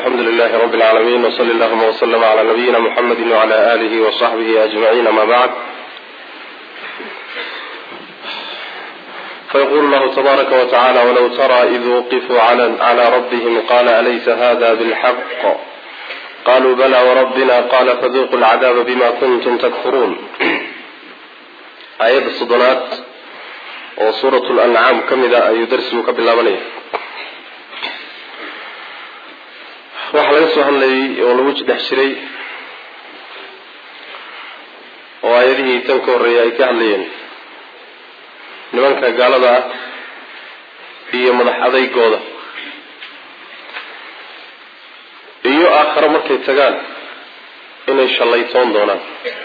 alxamdu lilahi rabi اlcaalamiin wsali allahuma wslm cla nabiyina muxamedi wcla alihi wصaxbihi ajmaciin ama bacd fayqulu llahu tabaaraka wtacala wlow tara id wuqifuu clى rabihim qala alaysa hada bاlxaq qaluu bala wrabbina qala faduquu lcadaaba bima kuntum takfuruun aayadda soddonaad oo suurat lancaam ka mida ayuu darsigu ka bilaabanaya waxaa laga soo hadlayay oo lagu dhex jiray oo aayadihii tan ka horreeyay ay ka hadlayeen nimanka gaalada ah iyo madax adaygooda iyo aakhare markay tagaan inay shallaytoon doonaan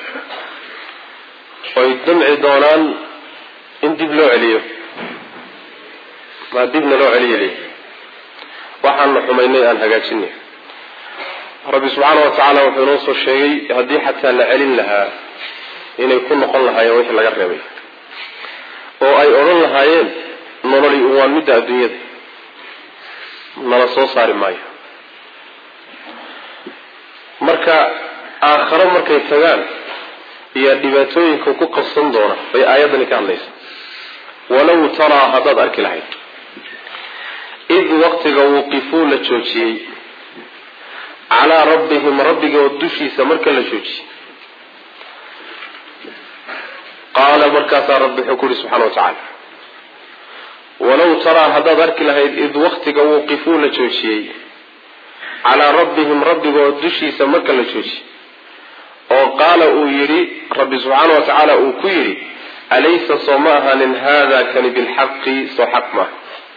oo ay damci doonaan in dib loo celiyo maa dibna loo celiyeliyo waxaana xumaynay aan hagaajinay rabbi subxaana wa tacaala wuxuu inoo soo sheegay haddii xataa la celin lahaa inay ku noqon lahaayeen wixii laga reebay oo ay odhan lahaayeen nololi waan midda adduunyada nala soo saari maayo marka aakharo markay tagaan iyo dhibaatooyinka ku qabsan doona bay aayaddani ka hadlaysa walow taraa haddaad arki lahayd id waqtiga wuqifuu la joojiyey calaa rabbihim rabbigood dushiisa marka la joojiyey qaala markaasaa rabbi wuxuu ku yihi subxana wa tacaala walow taraa haddaad arki lahayd id waqtiga wuqifuu la joojiyey calaa rabbihim rabbigood dushiisa marka la joojiyey oo qaala uu yidhi rabbi subxaana wa tacaala uu ku yidhi alaysa soo ma ahaanin haada kani bilxaqi soo xaq maaha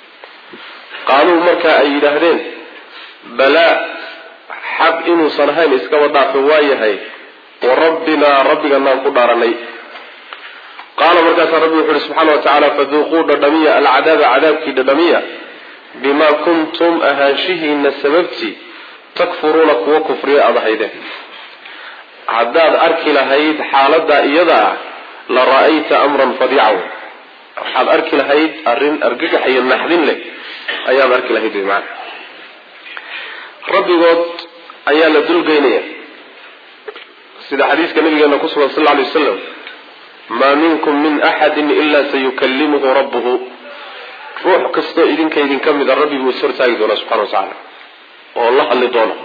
qaaluu markaa ay yidhaahdeen balaa xaq inuusan ahayn iskaba dhaafe waa yahay wa rabbinaa rabbiganaan ku dhaaranay qaala markaasaa rabbi wuxu uhi subxaana wa tacaala faduuquu dhadhamiya alcadaaba cadaabkii dhadhamiya bimaa kuntum ahaanshihiina sababtii takfuruuna kuwa kufriya aada ahaydeen haddaad arki lahayd xaaladaa iyada ah la ra'ayta amran fadiica waxaad arki lahayd arrin argagax iyo naxdin leh ayaad arki lahayd wy maana rabbigood ayaa la dulgeynaya sida xadiiska nabigeena ku sugan sal lla alay wasalam maa minkum min axadin ilaa sayukallimuhu rabbuhu ruux kastoo idinka idinka mida rabbiguu is hortaagi doonaa subxana wa tacaala oo la hadli doona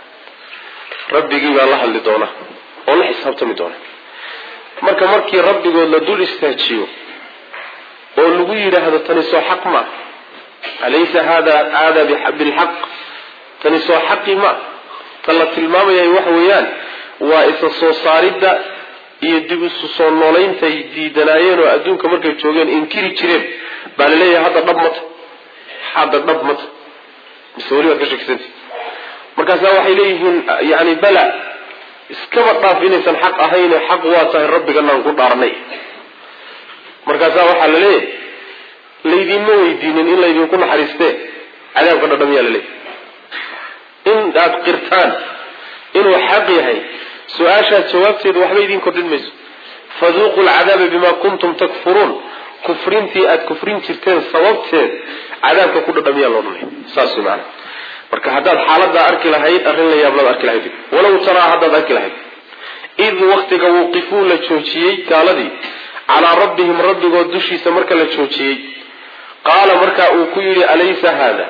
rabbigii baa la hadli doona oo la xisaabtami doona marka markii rabbigood la dul istaajiyo oo lagu yidhaahdo tani soo xaq ma alaysa hada aada bilxaq tani soo xaqi ma ta la tilmaamaya waxa weeyaan waa isa soo saaridda iyo dib isu soo nooleyntay diidanaayeen oo adduunka markay joogeen inkiri jireen baa la leeyahay hadda dhab mata hadda dhab mata mise weli waad ka shakisanta markaasaa waxay leeyihiin yani bala iskaba dhaaf inaysan xaq ahayn xaq waa tahay rabbiganaan ku dhaarnay markaasaa waxaa la leeyahay laydinma weydiinin in laydinku naxariistee cadaabka dhadhamiyaa la leeyahy in aad qirtaan inuu xaq yahay su-aashaas jawaabteedu waxba idiin kordhin mayso faduuqu lcadaaba bimaa kuntum takfuruun kufrintii aada kufrin jirteen sababteed cadaabka ku dhadhamiyaa loo dhanay saas way maana marka haddaad xaaladaa arki lahayd arrin la yaablaad arki lahayd walow taraa haddaad arki lahayd id waqtiga wuqifuu la joojiyey gaaladii calaa rabbihim rabbigood dushiisa marka la joojiyey qaala markaa uu ku yidhi alaysa haada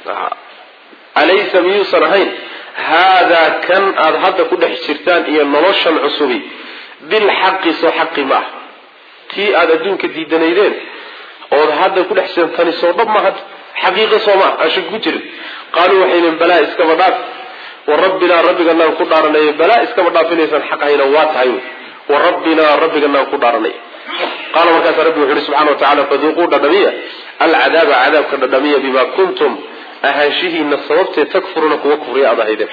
alaysa miyuusan ahayn haadaa kan aada hadda ku dhex jirtaan iyo noloshan cusubi bilxaqi soo xaqi ma ah tii aada adduunka diidanaydeen ood hadda ku dhex jirtaan tani soo dhab ma had xaqiiqo soo maa aan shaki ku jirin qaaluu waxay yihin balaa iskaba dhaaf wa rabbinaa rabbiganaan ku dhaaranay balaa iskaba dhaaf inaysan xaq ahayna waa tahay wy wa rabbinaa rabbiganaan ku dhaaranay qaala markaasaa rabbi wuxu uhi subxana wa tacala faduuquu dhadhamiya alcadaaba cadaabka dhadhamiya bimaa kuntum ahaanshihiina sababtee takfuruuna kuwa kufriya aad ahaydeen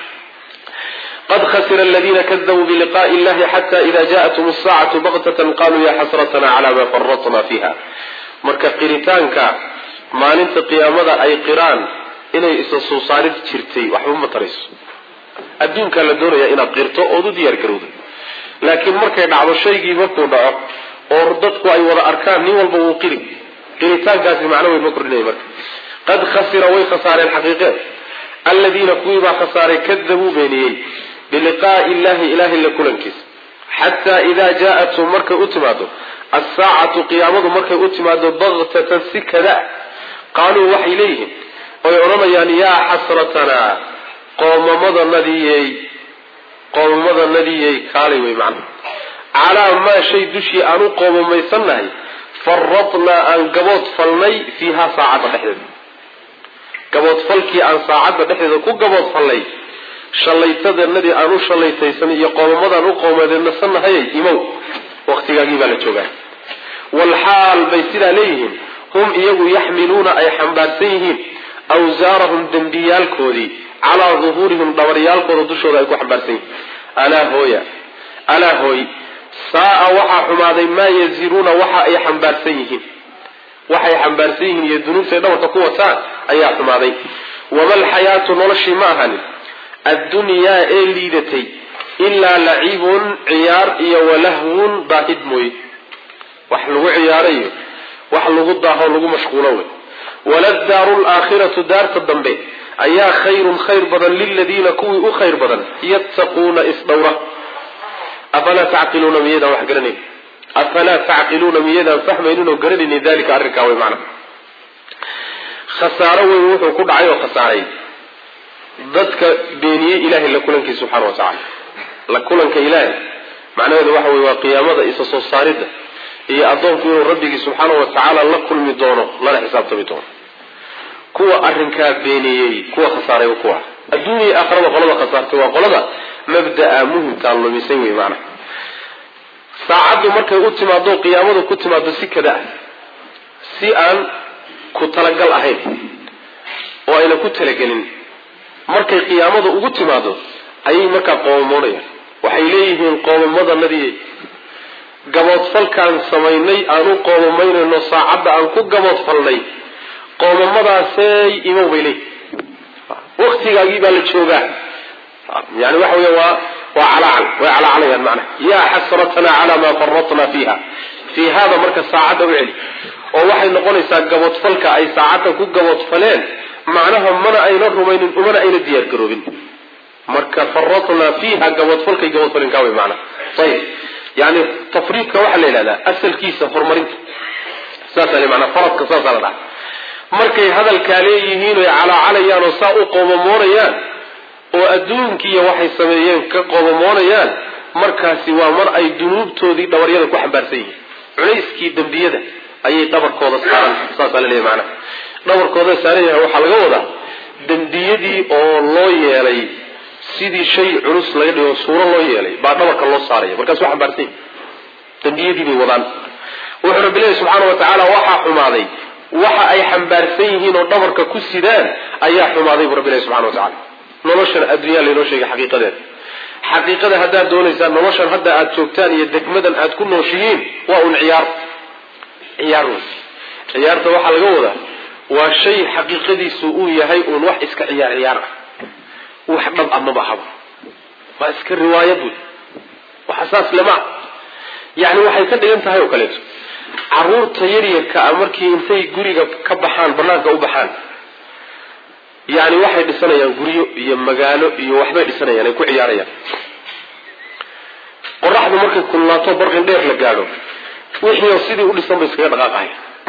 qad khasira aladiina kadabuu biliqaءi illahi xata ida jaءatum الsaacatu baktatan qaluu ya xasratna cla ma faratna fiha marka qiritaanka maalinta qiyaamada ay qiraan inay isa soo saarid jirtay waxba ma tarayso adduunkaa la doonaya inaad qirto ood u diyaar garowdo laakiin markay dhacdo shaygii markuu dhaco oo dadku ay wada arkaan nin walba wuu qiri qiritaankaasi macno weyn ma kordhinaya marka qad khasira way khasaareen xaqiiqeed aladiina kuwiibaa khasaaray kadabuu beeniyey biliqaa'i illahi ilahay la kulankiisa xataa idaa jaa-athum markay u timaado assaacatu qiyaamadu markay u timaado baktatan si kada qaaluu waxay leeyihiin oy odhanayaan yaa xasratanaa qoomamadanadiyey qoomamadanadiyey kaalay wey macna calaa maa shay dushii aan u qoomamaysannahay faradnaa aan gabood falnay fiihaa saacadda dhexdeeda gaboodfalkii aan saacadda dhexdeeda ku gabood falnay shallaytadanadii aan u shallaytaysan iyo qoomamadaan u qoomadeednasanahayay imow waqtigaagii baa la joogaa walxaal bay sidaa leeyihiin hum iyagu yaxmiluuna ay xambaarsan yihiin awsaarahum dembiyaalkoodii calaa duhuurihim dhabaryaalkooda dushooda ay ku xambaarsan yihiin alaa hooya alaa hooy saa-a waxaa xumaaday maa yaziruuna waxa ay xambaarsan yihiin waxay xambaarsan yihiin iyo dunuubtay dhabarka ku wataan ayaa xumaaday wama alxayaatu noloshii ma ahanin addunyaa ee liidatay ilaa lacibun ciyaar iyo walahwun daahid mooye wax lagu ciyaarayo wax lagu daaho lagu mashquulo wey waladaaru laakhiratu daarta dambe ayaa khayrun khayr badan liladiina kuwii u khayr badan yattaquuna isdhowra afalaa tacqiluuna miyaydaan wax garanayn afalaa tacqiluuna miyaydaan fahmaynin oo garanaynin dalika arrinkaa wey macna khasaaro weyn wuxuu ku dhacay oo khasaaray dadka beeniyey ilahay la kulankiisa subxana wa tacaala la kulanka ilaahay macnaheedu waxa weye waa qiyaamada isa soo saaridda iyo addoonku inuu rabbigii subxaana wa tacaala la kulmi doono lana xisaabtami doono kuwa arrinkaa beeniyey kuwa khasaaray waa kuwa adduuniya aakhirada qolada khasaartay waa qolada mabda'a muhimkaa lumisan wey maana saacaddu markay u timaado qiyaamadu ku timaado si kada ah si aan ku talagal ahayn oo ayna ku talagelin markay qiyaamada ugu timaado ayay markaa qoomamoonayaan waxay leeyihiin qoomamadanadii gaboodfalkaan samaynay aan u qoomamaynayno saacadda aan ku gaboodfalnay qoomamadaasey imow bay leeyihin waktigaagii baa la joogaa yani waxa wey waa waa calaacal way calaacalayaan macnaha yaa xasratana calaa maa faratna fiiha fii hada marka saacadda u celi oo waxay noqonaysaa gaboodfalka ay saacadda ku gaboodfaleen macnaha mana ayna rumaynin umana ayna diyaar garoobin marka faratnaa fiiha gaboodfalkay gaboodfalin kaa wey macnaha ayib yani tafriidka waxaa la yidhahdaa asalkiisa horumarinta saasa le manaa faradka saasaa la dhaha markay hadalkaa leeyihiin oy calaacalayaan oo saa u qoomamoonayaan oo adduunkiiyo waxay sameeyeen ka qoomamoonayaan markaasi waa mar ay dunuubtoodii dhabaryada ku xambaarsan yihiin culayskii dembiyada ayay dhabarkooda saaran saasaa la leeyahy macnaha dhabarkooda saaran yahay waxaa laga wadaa dembiyadii oo loo yeelay sidii shay culus laga dhigo suuro loo yeelay baa dhabarka loo saaraya markaas waa xambaarsan yihin dembiyadii bay wadaan wuxuu rabbi leeyahy subxaana wa tacaala waxaa xumaaday waxa ay xambaarsan yihiin oo dhabarka ku sidaan ayaa xumaaday buu rabbi ilahi subxana wa tacala noloshan adduunyaa laynoo sheegay xaqiiqadeeda xaqiiqada haddaad doonaysaan noloshan hadda aad joogtaan iyo degmadan aad ku nooshihiin waa un ciyaar ciyaar wey ciyaarta waxaa laga wadaa waa shay xaqiiqadiisu uu yahay uun wax iska ciyaar ciyaar ah wax dhab ah maba ahaba waa iska riwaayad wey waxa saas lema yani waxay ka dhigan tahay oo kaleeto caruurta yaryarka ah markii intay guriga ka baxaan banaanka u baxaan yani waxay dhisanayaan guryo iyo magaalo iyo waxbay dhisanayaan ay ku ciyaarayaan qoraxdu markay kululaato barqin dheer la gaadho wixii sidii u dhisan bay iskaga dhaqaaqahay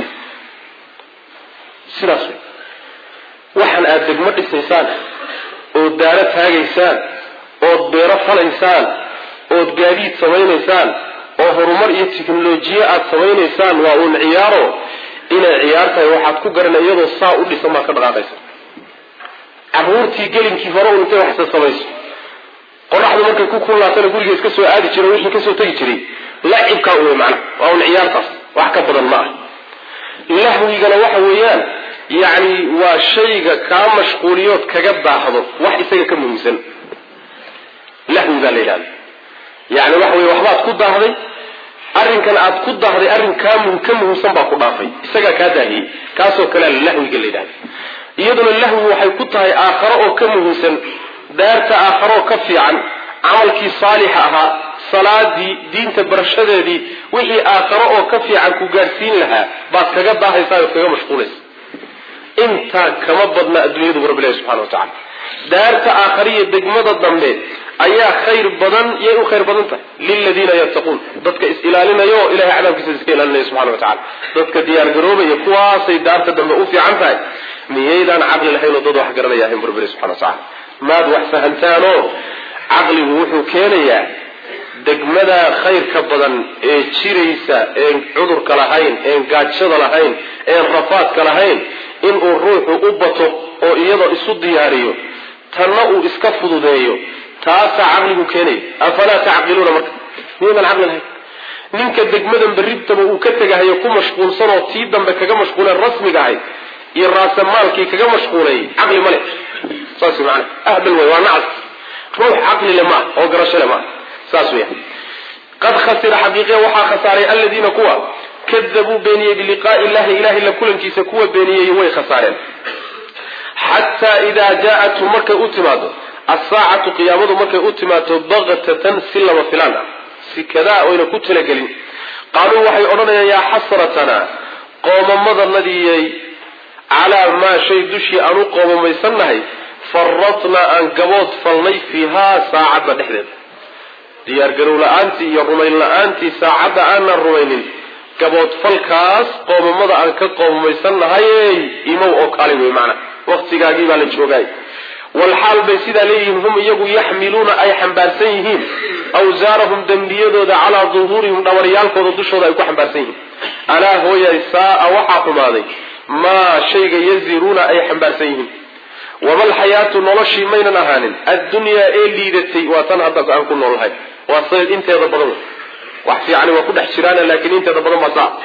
sidaas wey waxaan aada degmo dhisaysaan ood daaro taagaysaan ood beero falaysaan ood gaadiid samaynaysaan oo horumar iyo teknolojiye aada samaynaysaan waa uun ciyaaro inay ciyaar tahay waxaad ku garana iyadoo saa u dhisan baad ka dhaqaaqaysa caruurtii gelinkii hore un intay waxsa samayso qoraxdu markay ku kullaatana guriga iska soo aadi jira wixii kasoo tegi jiray lacibkaa uwey macna waa un ciyaartaas wax ka badan ma ah lahwigana waxa weeyaan yacni waa shayga kaa mashquuliyood kaga daahdo wax isaga ka muhiimsan lahwi baa la yidhahda yani waxa weye waxbaad ku daahday arrinkan aad ku daahday arrin kaa ka muhiimsan baa ku dhaafay isagaa kaa daahiyey kaasoo kalea lahwiga la yidhahda iyaduna lahwi waxay ku tahay aakharo oo ka muhiimsan daarta aakharo oo ka fiican camalkii saalixa ahaa salaadii diinta barashadeedii wixii aakharo oo ka fiican ku gaadhsiin lahaa baad kaga daahaysaa ood kaga mashquulaysa intaa kama badna adduunyadu bu rabbi ilahi subxana wa tacala daarta aakhariya degmada dambe ayaa khayr badan yay u khayr badan tahay liladiina yattaquun dadka is ilaalinayo oo ilahay cadaabkiisa iska ilaalinaya subxana wa tacala dadka diyaar garoobaya kuwaasay daarta dambe u fiican tahay miyaydaan caqli lahayn oo dad wax garanaya ahayn burberi subxana wa tacala maad wax fahantaanoo caqligu wuxuu keenayaa degmada khayrka badan ee jiraysa een cudurka lahayn een gaajada lahayn een rafaadka lahayn inuu ruuxu u bato oo iyadoo isu diyaariyo tanna uu iska fududeeyo taasaa caqligu keenaya afalaa tacqiluuna marka miyaydaan caqli lahayn ninka degmadan berribtaba uu ka tegahayo ku mashquulsan oo tii dambe kaga mashquuleen rasmiga ahayd iyo raasamaalkii kaga mashquuleeyey caqli ma leh saas maana ahbal wey waa nacas ruux caqli le maa oo garasho le maa saas weya qad khasira xaqiiqiya waxaa khasaaray aladiina kuwa kadabuu beeniyey biliqaa'i illahi ilahay la kulankiisa kuwa beeniyey way khasaareen xataa idaa jaa-athum markay u timaado asaacatu qiyaamadu markay u timaado baktatan si lama filaan ah si kadaa oyna ku talagelin qaaluu waxay odhanayaan yaa xasratanaa qoomamadanadiyey calaa maa shay dushii aan u qoomamaysannahay faratnaa aan gabood falnay fiihaa saacadda dhexdeeda diyaargarow la-aantii iyo rumayn la-aantii saacadda aanan rumaynin gaboodfalkaas qoomamada aan ka qoomamaysannahay imow oo kaali wey macana waktigaagii baa la joogaay walxaal bay sidaa leeyihiin hum iyagu yaxmiluuna ay xambaarsan yihiin awsaarahum dembiyadooda calaa duhuurihim dhabaryaalkooda dushooda ay ku xambaarsan yihiin alaa hooyay saaa waxaa xumaaday maa shayga yaziruuna ay xambaarsan yihiin wamalxayaatu noloshii maynan ahaanin addunyaa ee liidatay waa tan haddaas aan ku noolnahay waa sayid inteeda badan wax fiicani waa ku dhex jiraan laakiin inteeda badan baa saa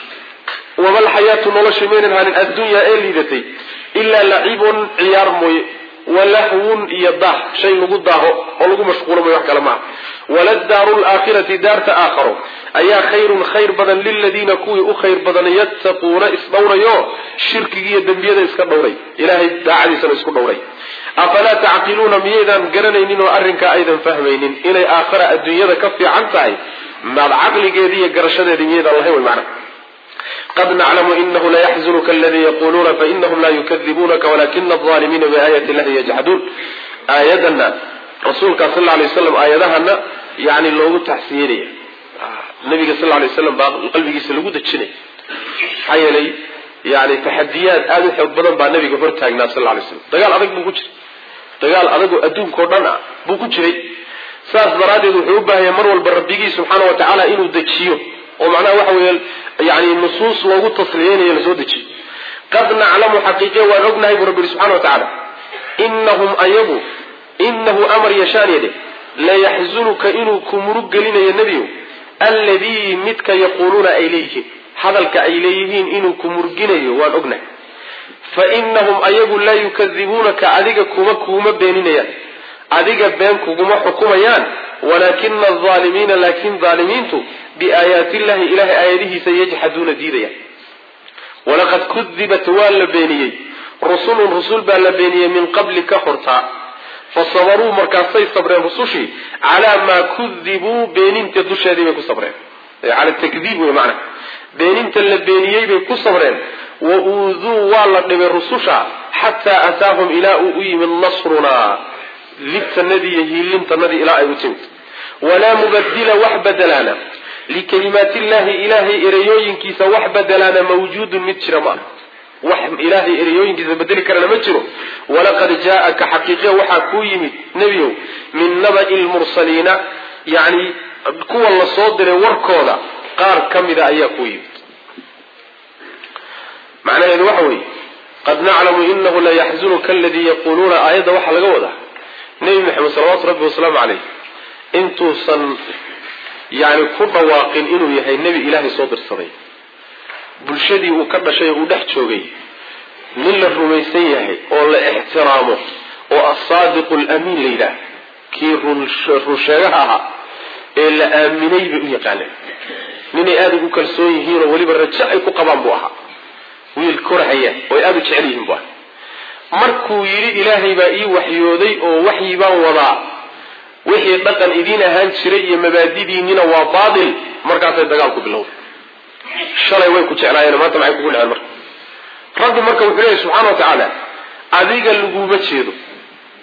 wamalxayaatu noloshii maynan ahaanin addunyaa ee liidatay ilaa lacibun ciyaar mooye walahwun iyo daah shay lagu daaho oo lagu mashquulo mooye wax kale maaha waladaaru laakhirati daarta aakharo ayaa khayrun khayr badan liladiina kuwii u khayr badan yattaquuna isdhowrayo shirkigiiyo dembiyada iska dhowray ilahay daacadiisana isku dhowray afalaa tacqiluuna miyaydaan garanaynin oo arrinkaa aydan fahmaynin inay aakhara adduunyada ka fiican tahay maad caqligeedii iyo garashadeedii miyaydaan lahayn way macna qad naclamu inahu layaxzunka aladii yaquluuna fainahum laa yukadibunaka walakina alظaalimiina biaayati illahi yajxaduun aayadana rasuulka sal lla alay waslam aayadahana yani loogu taxsiyenaya nabiga sal lay waslam baa qalbigiisa lagu dejinaya maxaa yeelay yani taxadiyaad aada u xoog badan baa nabiga hor taagnaa sal lay slam dagaal adag buu ku jiray dagaal adagoo adduunkao dhan ah buu ku jiray saas daraaddeed wuxuu u baahaya mar walba rabbigii subxaana wa tacaala inuu dejiyo oo macnaha waxa weeye yani nusuus loogu tasliyeynayo lasoo dejiyo qad naclamu xaqiiqiya waan ognahay buu rabbi subxana wa tacaala inahum ayagu inahu amar yashaan yadhe layaxzunuka inuu ku murug gelinayo nebiyow alladii midka yaquuluuna ay leeyihiin hadalka ay leeyihiin inuu ku murginayo waan ognahay fa inahum ayagu laa yukadibuunaka adiga kuma kuuma beeninayaan adiga been kuguma xukumayaan walaakina alaalimiina laakin aalimiintu biaayaati illahi ilahay aayadihiisa yajxaduuna diidayaan walaqad kudibat waa la beeniyey rusulun rusul baa la beeniyey min qabli ka hortaa fasabaruu markaasay sabreen rusushii calaa maa kudibuu beeninta dusheedii bay ku sabreen cala takdiib wey macna beeninta la beeniyey bay ku sabreen wa uuduu waa la dhibay rususha xataa ataahum ilaa uu u yimid nasrunaa libtanadii iyo hiilintanadii ilaa ay u timid walaa mubadila wax badelaana likalimaati illahi ilaahay ereyooyinkiisa wax badelaana mawjuudun mid jira maaha wax ilaahay ereyooyinkiisa bedeli karana ma jiro walaqad jaaaka xaqiiqiya waxaa kuu yimid nebiow min naba'i lmursaliina yani kuwa la soo diray warkooda qaar ka mida ayaa kuu yimid macnaheedu waxa weeye qad naclamu inahu layaxzunuka aladii yaquuluuna aayadda waxaa laga wadaa nebi maxamed salawaatu rabbi wasalaamu caleyh intuusan yani ku dhawaaqin inuu yahay nebi ilaahay soo dirsaday bulshadii uu ka dhashay oo uu dhex joogay nin la rumaysan yahay oo la ixtiraamo oo asaadiqu lamiin la yidhaah kii runsheegaha ahaa ee la aaminay bay u yaqaaneen ninay aada ugu kalsoon yihiinoo weliba rajo ay ku qabaan buu ahaa wiil korhaya oo ay aada u jecel yihiin bu aha markuu yidhi ilaahay baa ii waxyooday oo waxyi baan wadaa wixii dhaqan idiin ahaan jiray iyo mabaadidiinina waa baatil markaasay dagaalku bilowday shalay way ku jeclaayeen maanta maxay kugu dhaceen marka rabbi marka wuxuu leeyahy subxana wa tacaala adiga laguma jeedo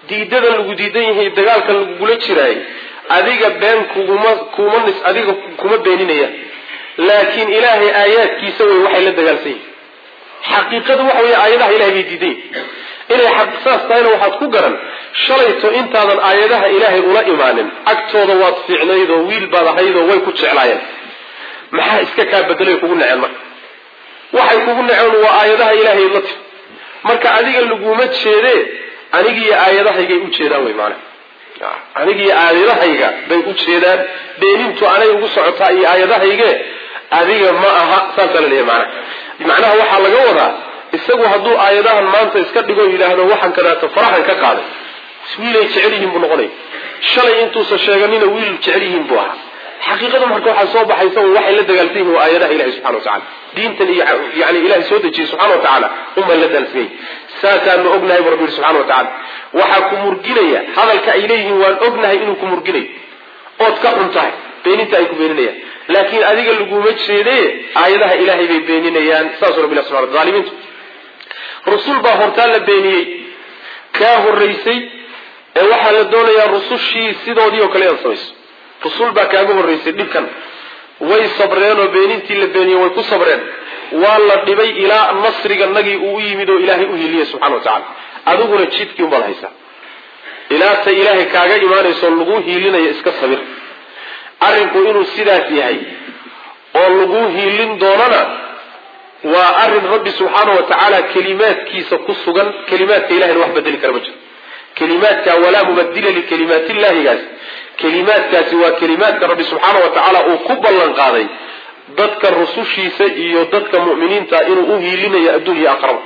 diidada lagu diidan yahay dagaalka lagugula jiraay adiga been kuguma kuma nis adiga kuma beeninaya laakiin ilaahay aayaadkiisa wey waxay la dagaalsan yihin xaqiiqadu waxa wey aayadaha ilahay bay diidan yihin inay xaq saas tahayna waxaad ku garan shalayto intaadan aayadaha ilaahay ula imaanin agtooda waad fiicnayd oo wiil baad ahayd oo way ku jeclaayeen maxaa iska kaa bedelay kugu neceen marka waxay kugu neceen waa aayadaha ilaahay la tir marka adiga laguma jeedee anigiiyo aayadahaygay u jeedaan wey maana anigiiyo aayadahayga bay u jeedaan beenintu anay ugu socotaa iyo aayadahayge adiga ma aha saasaa laleeyahy maana macnaha waxaa laga wadaa isagu hadduu aayadahan maanta iska dhigo yidhaahdo waxaan kadaata farahan ka qaaday wiilay jecel yihiin buu noqonaya shalay intuusan sheeganina wiil jecel yihiin buu ahaa xaqiiqada marka waxaa soo baxaysa waxay la dagaalsan yihin waa aayadaha ilahi subxana wa tacala diintan iyo yani ilahay soo dejiyey subxana wa tacaala unbay la dagaalsan yihin saasaanu ognahay bu rabbi yihi subxana wa tacala waxaa ku murginaya hadalka ay leeyihiin waan ognahay inuu ku murginayo ood ka xun tahay beeninta ay ku beeninayaan laakiin adiga laguma jeede aayadaha ilaahay bay beeninayaan saasuu rabbi subxana zaalimiintu rusul baa hortaa la beeniyey kaa horaysay ee waxaa la doonayaa rusushii sidoodii oo kale inaad samayso rusul baa kaaga horraysay dhibkan way sabreen oo beenintii la beeniyey way ku sabreen waa la dhibay ilaa nasriga nagii uu u yimid oo ilaahay u hiliyay subxana wa tacala adiguna jidkii unbaad haysaa ilaa ta ilaahay kaaga imaanayso laguu hiilinayo iska sabir arrinku inuu sidaas yahay oo laguu hiilin doonana waa arrin rabbi subxaana wa tacaala kelimaadkiisa ku sugan kelimaadka ilahayna wax bedeli kara ma jiro kelimaadka walaa mubadila likalimaatillahigaas kelimaadkaasi waa kelimaadka rabbi subxaana wa tacaala uu ku ballan qaaday dadka rusushiisa iyo dadka mu'miniinta inuu u hiilinayo adduun iyo aqraba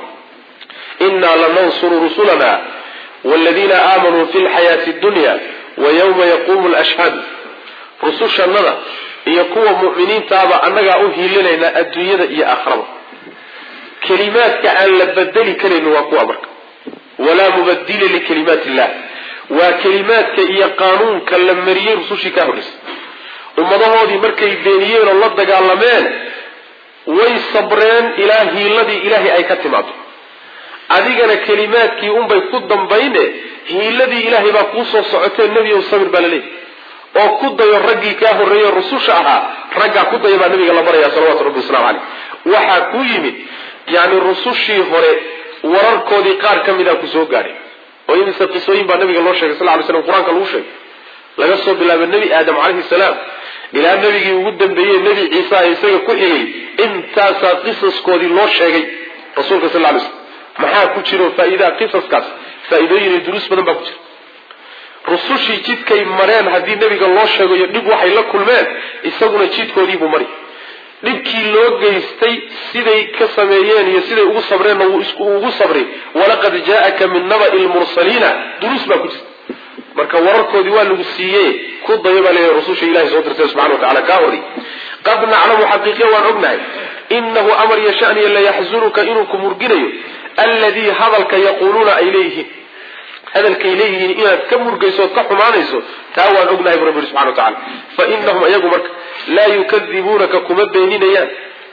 innaa lanansuru rusulana waladiina aamanuu fi lxayaati dunya wa yawma yaquumu lashhad rusushannada iyo kuwa mu'miniintaaba annagaa u hiilinaynaa adduunyada iyo aakhiraba kelimaadka aan la bedeli karayni waa kuwa marka walaa mubadila likalimaati illah waa kelimaadka iyo qaanuunka la mariyey rusushii ka horraysay ummadahoodii markay beeniyeen oo la dagaalameen way sabreen ilaa hiiladii ilaahay ay ka timaado adigana kelimaadkii unbay ku dambayne hiiladii ilaahay baa kuu soo socotee nebi ow sabir baa laleeyahy oo ku dayo raggii kaa horreeye rususha ahaa raggaa ku daya baa nabiga la baraya salawatu rabbi waslamu caleyh waxaa ku yimid yani rusushii hore wararkoodii qaar ka mida ku soo gaadhay oo imise qisooyin baa nabiga loo sheegay sal ly slam qur-aanka lagu sheegay laga soo bilaabo nebi aadam calayhi salaam ilaa nebigii ugu dambeeyey nebi ciisa ee isaga ku xigay intaasaa qisaskoodii loo sheegay rasuulka sal lay slm maxaa ku jiro faa'iidaa qisaskaas faa'iidooyin iyo duruus badan baa ku jira rusushii jidkay mareen haddii nebiga loo sheegayo dhib waxay la kulmeen isaguna jidkoodiibuu mari dhibkii loo geystay siday ka sameeyeen iyo siday ugu sabreenna wuu ugu sabray walaqad jaa'aka min naba'i lmursaliina duruus baa ku jirta marka wararkoodii waa lagu siiye ku dayo baa leeyahay rususha ilahay soo dirtay subxana wa tacala kaa horri qad naclamu xaqiiqiya waan ognahay inahu amar yashaniya layaxzunuka inuu ku murginayo alladii hadalka yaquuluuna ay leeyihiin hadalkay leeyihiin inaad ka murgayso ood ka xumaanayso taa waan ognahay bu rabbi yhi subxana wa tacala fa inahum iyagu marka laa yukadibuunaka kuma beeninayaan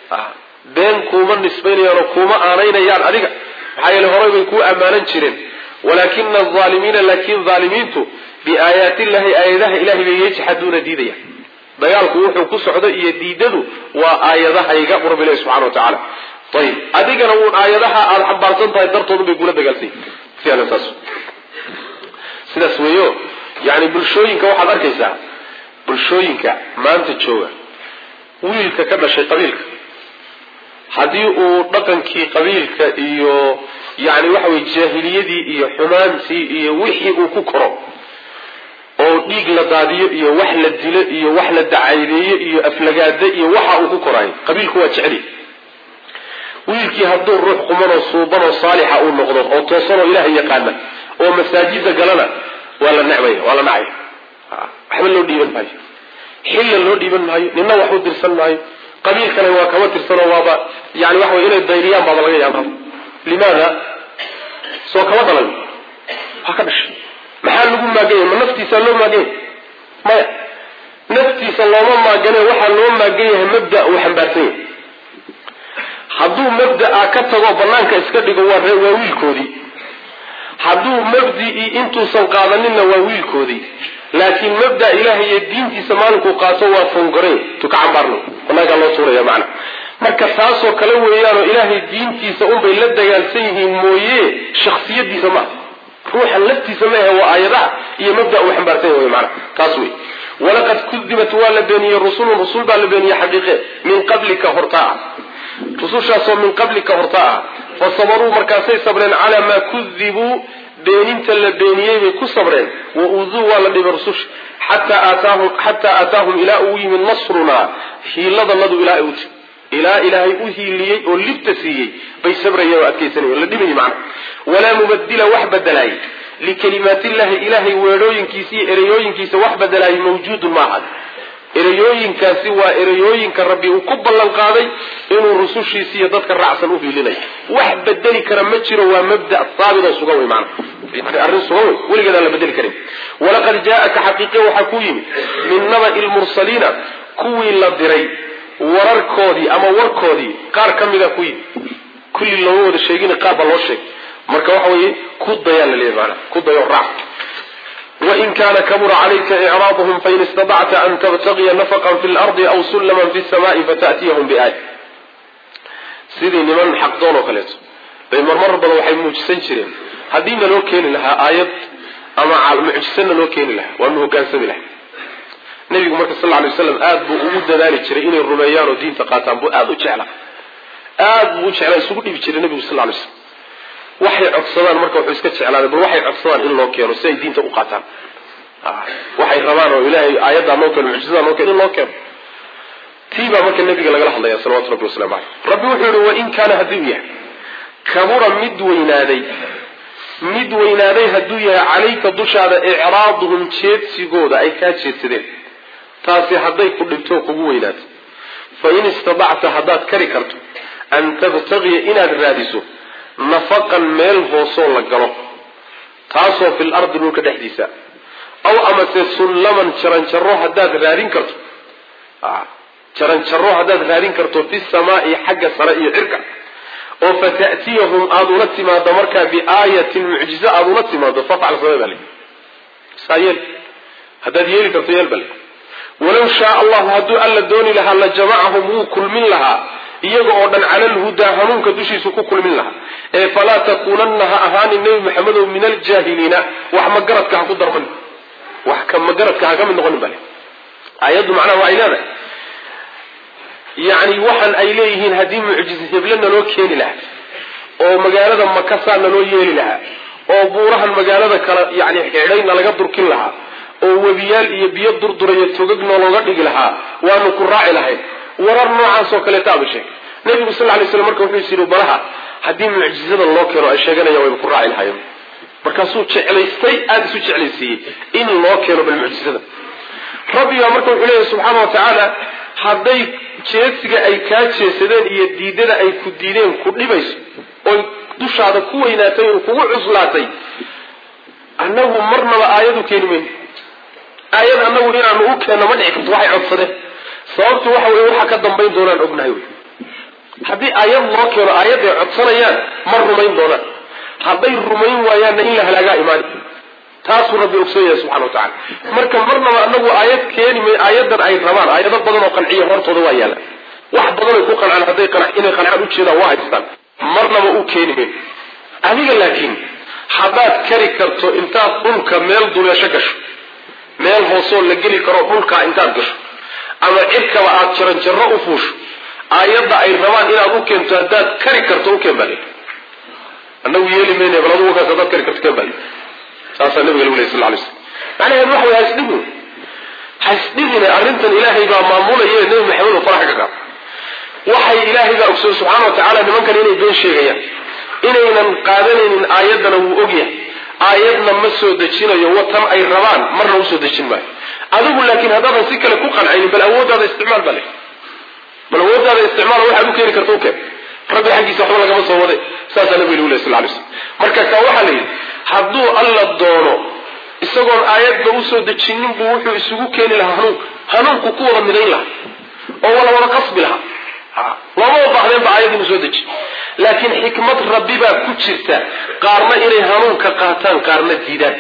been kuuma nisbaynayaan oo kuuma aanaynayaan adiga maxaa yeele horay bay kuu ammaanan jireen walaakina alaalimiina laakin aalimiintu biaayaati illahi aayadaha ilahay bay yajxaduuna diidaya dagaalku wuxuu ku socdo iyo diidadu waa aayadahayga bu rabbi ilahi subxana wa tacaala ayib adigana uun aayadaha aada xambaarsan tahay dartoodun bay kula dagaalsany saas sidaas weeyo yani bulshooyinka waxaad arkaysaa bulshooyinka maanta jooga wiilka ka dhashay qabiilka haddii uu dhaqankii qabiilka iyo yani waxa weye jaahiliyadii iyo xumaantii iyo wixii uu ku koro oo dhiig la daadiyo iyo wax la dilo iyo wax la dacaydeeyo iyo aflagaado iyo waxa uu ku korayo qabiilku waa jeceli wiilkii hadduu ruux qumanoo suubanoo saalixa uu noqdo oo toosanoo ilaahay yaqaana oo masaajida galana waa la necmaya waa la nacaya waxba loo dhiiban maayo xilla loo dhiiban maayo nina wax u dirsan maayo qabiil kale waa kama tirsanoo waaba yani waxa wey inay dayriyaan baaba laga yaaba limaada soo kama dhalan waa ka dhashay maxaa lagu maaganya ma naftiisa loo maaganya maya naftiisa looma maagane waxaa loo maagan yahay mabda uu xambaarsan yahay hadduu mabdaa ka tago banaanka iska dhigo waa waa wiilkoodii hadduu mabdii intuusan qaadaninna waa wiilkoodii laakiin mabda ilahay iyo diintiisa maalinkuu qaato waa fongore tuka cambaarno wanagaa loo tuuraya macna marka taasoo kale weeyaanoo ilaahay diintiisa unbay la dagaalsan yihiin mooye shaksiyadiisa maaha ruuxa laftiisa maahe waa aayadaha iyo mabda uu xambaarsan yahay mana taas wey walaqad kudibat waa la beeniyey rusulun rusul baa la beeniyey xaqiiqe min qablika hortaa ah rusushaasoo min qablika hortaa ah fa sabaruu markaasay sabreen calaa maa kudibuu beeninta la beeniyey bay ku sabreen wa uduu waa la dhibay rususha xataa aataahum ilaa uu yimid nasrunaa hiiladanadu ilaa ay uti ilaa ilaahay u hiiliyey oo libta siiyey bay sabrayeen oo adkaysanayeen la dhibayy macna walaa mubadila wax badelaayey likalimaatillahi ilaahay weedhooyinkiisa iyo ereyooyinkiisa wax badelaayey mawjuudun ma ahad ereyooyinkaasi waa ereyooyinka rabbi uu ku ballan qaaday inuu rusushiisa iyo dadka raacsan u hiilinayo wax bedeli kara ma jiro waa mabda haabit oo sugan wey maana yani arrin sugan wey weligeedaan la bedeli karin walaqad jaaaka xaqiiqe waxaa ku yimid min naba'i lmursaliina kuwii la diray wararkoodii ama warkoodii qaar ka mida ku yimid kulli looma wada sheegin qaar baa loo sheegay marka waxa weeye ku dayaa la leeyahy maana ku dayo raac wain kana kabura calayka icraaduhum fain istadacta an tabtagiya nafaqan fi lardi aw sullaman fi samai fata'tiyahum biaaya sidii niman xaqdoon oo kaleeto bay marmar badan waxay muujisan jireen haddii naloo keeni lahaa aayad ama mucjise naloo keeni lahaa waanu hogaansami lahay nabigu marka sal lay waslam aad buu ugu dadaali jiray inay rumeeyaan oo diinta qaataan buu aad u jeclaa aad buu u jeclaa isugu dhibi jiray nabigu sal lay slam waxay codsadaan marka wuxuu iska jeclaaday bal waxay codsadaan in loo keeno si ay diinta u qaataan waxay rabaan oo ilaahay aayaddaa noo keeno mucjisadaa noo keeno in loo keeno tii baa marka nabiga lagala hadlaya salawatu rabbi waslamu caleyh rabbi wuxuu yihi wain kaana hadduu yahay kabura mid weynaaday mid weynaaday hadduu yahay calayka dushaada icraaduhum jeedsigooda ay kaa jeedsadeen taasi hadday ku dhibto kugu weynaato fa in istadacta haddaad kari karto an tabtagiya inaad raadiso nafaqan meel hoosoo la galo taasoo fil ardi dhulka dhexdiisa aw amase sullaman jaranjaro haddaad raadin karto jaranjaro haddaad raadin karto fi samaai xagga sare iyo cirka oo fata'tiyahum aada ula timaado markaa biaayatin mucjize aada ula timaado fafcal samee baa le saa yeel haddaad yeeli karto yeel bale walaw shaa allahu hadduu alla dooni lahaa la jamacahum wuu kulmin lahaa iyaga oo dhan cala alhudaa hanuunka dushiisu ku kulmin lahaa ee falaa takuunanna ha ahaanin nebi maxamedow min aljaahiliina wax magaradka ha ku darman wax ka magaradka ha ka mid noqonin bale aayaddu macnaha waxay leedahay yacni waxaan ay leeyihiin haddii mucjize heble naloo keeni lahaa oo magaalada makasaa naloo yeeli lahaa oo buurahan magaalada kale yani xidhayna laga durkin lahaa oo webiyaal iyo biyo durdurayo togag noolooga dhigi lahaa waanu ku raaci lahayn warar noocaas oo kaleeta aba sheeg nabigu sal lay slam marka wuxuu is yidhi balaha haddii mucjizada loo keeno ay sheeganayaan wayba ku raaci lahayen markaasuu jeclaystay aada isu jeclaysiiyey in loo keeno bal mucjizada rabbigaa marka wuxuu leeyahy subxaana wa tacaala hadday jeedsiga ay kaa jeesadeen iyo diidada ay ku diideen ku dhibayso oy dushaada ku weynaatay oo kugu cuslaatay annagu marnaba aayadu keeni mayno aayad annagu inaanu u keenno ma dhici karto waxay codsadeen sababtu waxa weye waxa ka dambayn doonaan ognahay wey haddii aayad loo keeno aayadday codsanayaan ma rumayn doonaan hadday rumayn waayaanna in la halaagaa imaani taasuu rabbi ogsoon yahay subxana wa tacala marka marnaba anagu aayad keeni may aayadan ay rabaan aayado badan oo qanciya hortooda waa yaalaan wax badan ay ku qancaan hadday inay qancaan ujeedaan waa haystaan marnaba u keeni mayn adiga laakiin haddaad kari karto intaad dhulka meel duleesho gasho meel hoosoo la geli karo dhulkaa intaad gasho ama cirkaba aad jaranjarro u fuusho aayadda ay rabaan inaad u keento haddaad kari karto u keen baa le anagu yeeli mayna bal adugu kaas haddaad kari karto keen baa le saasaa nabiga lagu ley sal lay slam macnaheedu waxa way hasdhigin hasdhigine arrintan ilaahay baa maamulaye nebi maxamed oo faraxa ka qaad waxay ilaahay baa ogsoon subxaana wa tacaala nimankan inay been sheegayaan inaynan qaadanaynin aayaddana wuu ogyahay aayadna ma soo dejinayo watan ay rabaan marna usoo dejin maayo adigu laakiin haddaadan si kale ku qancaynin bal awooddaada isticmaal baa le bal awooddaada isticmaal waxaad u keeni karta u keen rabbi xaggiisa waxba lagama soo waday saasaa nabiga lagu ley sal lay slam marka kaa waxaa la yidhi hadduu alla doono isagoon aayadba usoo dejinin buu wuxuu isugu keeni lahaa hanuunka hanuunku ku wada midayn lahaa oo wala wada qasbi lahaa looma baahdeen ba aayad inuu soo deji laakiin xikmad rabbi baa ku jirta qaarna inay hanuunka qaataan qaarna diidaan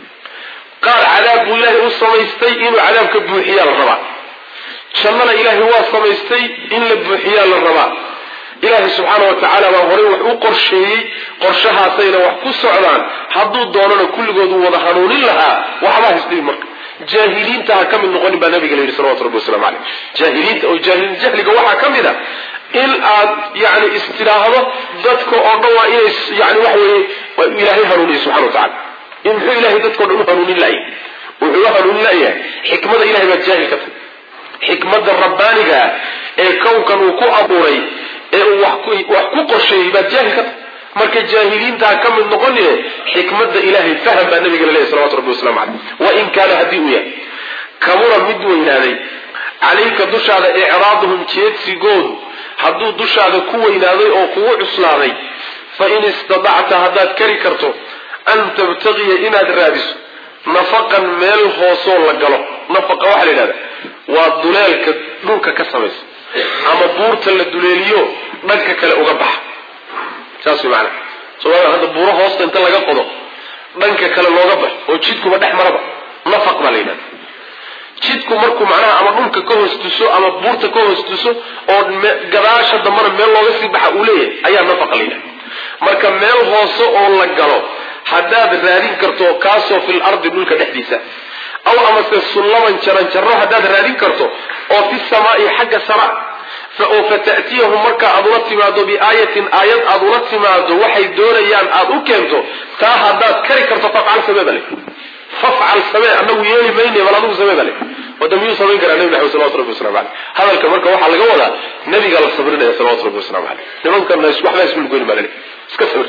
qaar cadaab buu ilaahay u samaystay inuu cadaabka buuxiyaa la rabaa jannana ilaahay waa samaystay in la buuxiyaa la rabaa ilaahay subxaana wa tacaala baa horey wax u qorsheeyey qorshahaasayna wax ku socdaan hadduu doonana kulligoodu wada hanuunin lahaa waxbaa hisdhibi marka jaahiliinta ha ka mid noqonin baa nabiga la yidhi salawatu rabbi waslamu caleyh jaahiliinta oo jaahil jahliga waxaa ka mid a in aad yani istidhaahdo dadka oo dhan waa inay yani waxa weeye ilaahay hanuuniye subxana wa tacala in muxuu ilahay dadkao dhan u hanuunin layahay wuxuu u hanuunin layahay xikmada ilahay baad jaahil ka tahay xikmada rabbaaniga ah ee kownkan uu ku abuuray ee uu wax ku qorsheeyey baad jaahil ka tahay marka jaahiliinta ha ka mid noqonine xikmada ilahay faham baa nabiga laleeyahy salawatu rabbi waslamu caleyh wain kaana haddii uu yahay kabura mid weynaaday calayka dushaada icraaduhum jeedsigoodu hadduu dushaada ku weynaaday oo kugu cuslaaday fa in istadacta haddaad kari karto an tabtagiya inaad raadiso nafaqan meel hoosoo la galo nafaqa waxaa la yidhahda waa duleelka dhulka ka samaysa ama buurta la duleeliyo dhanka kale uga baxa saas way macanaa soomaalia hadda buuro hoosta inta laga qodo dhanka kale looga baxo oo jidkuba dhex maraba nafaq baa la yidhahda jidku markuu macnaha ama dhulka ka hoos tuso ama buurta ka hoos tuso oo gadaasha dambana meel looga sii baxa uu leeyahay ayaa nafaqa la yidhahda marka meel hoose oo la galo haddaad raadin karto kaasoo fil ardi dhulka dhexdiisa aw amase sullaman jaran jarro haddaad raadin karto oo fi samaai xagga sara oo fata'tiyahum marka aad ula timaado biaayatin aayad aad ula timaado waxay doonayaan aad u keento taa haddaad kari karto fafcal samee bale fafcal samee anagu yeeli mayne bal adigu samee bale wada miyuu samayn karaa nabi maxamed salawatu rabbi waslamu caleyh hadalka marka waxaa laga wadaa nabigaa la sabrinaya salawatu rabbi waslamu caleyh nimankana waxbaa isku lugoyni baa laleey iska sabir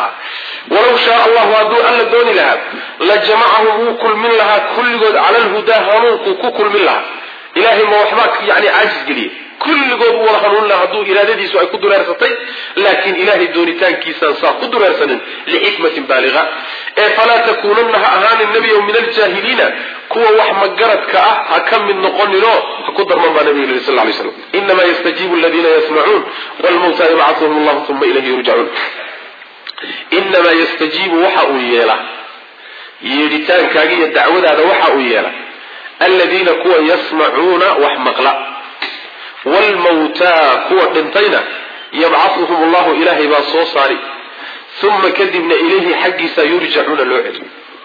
walaw shaa allahu hadduu alla dooni lahaa la jamacahum wuu kulmin lahaa kulligood cala lhudaa hanuunkuu ku kulmin lahaa ilahay ma waxbaa yani caajis geliyey kulligood u wada hanuunin lahaa hadduu iraadadiisu ay ku dureersatay laakiin ilahay doonitaankiisaan saa ku dureersanin lixikmatin baaliga ee falaa takuunanna ha ahaanin nebiyow min aljaahiliina kuwa wax magaradka ah ha ka mid noqoninoo ha ku darman baa nabiga yiri sal lay slam inamaa yastajiibu aladiina yasmacuun wlmawta yabcahuhum allahu uma ilayhi yurjacuun inamaa yastajiibu waxa uu yeela yeedhitaankaaga iyo dacwadaada waxa uu yeela aladiina kuwa yasmacuuna wax maqla wlmawtaa kuwa dhintayna yabcahuhum allahu ilaahay baa soo saari uma kadibna ilayhi xaggiisa yurjacuuna loo celi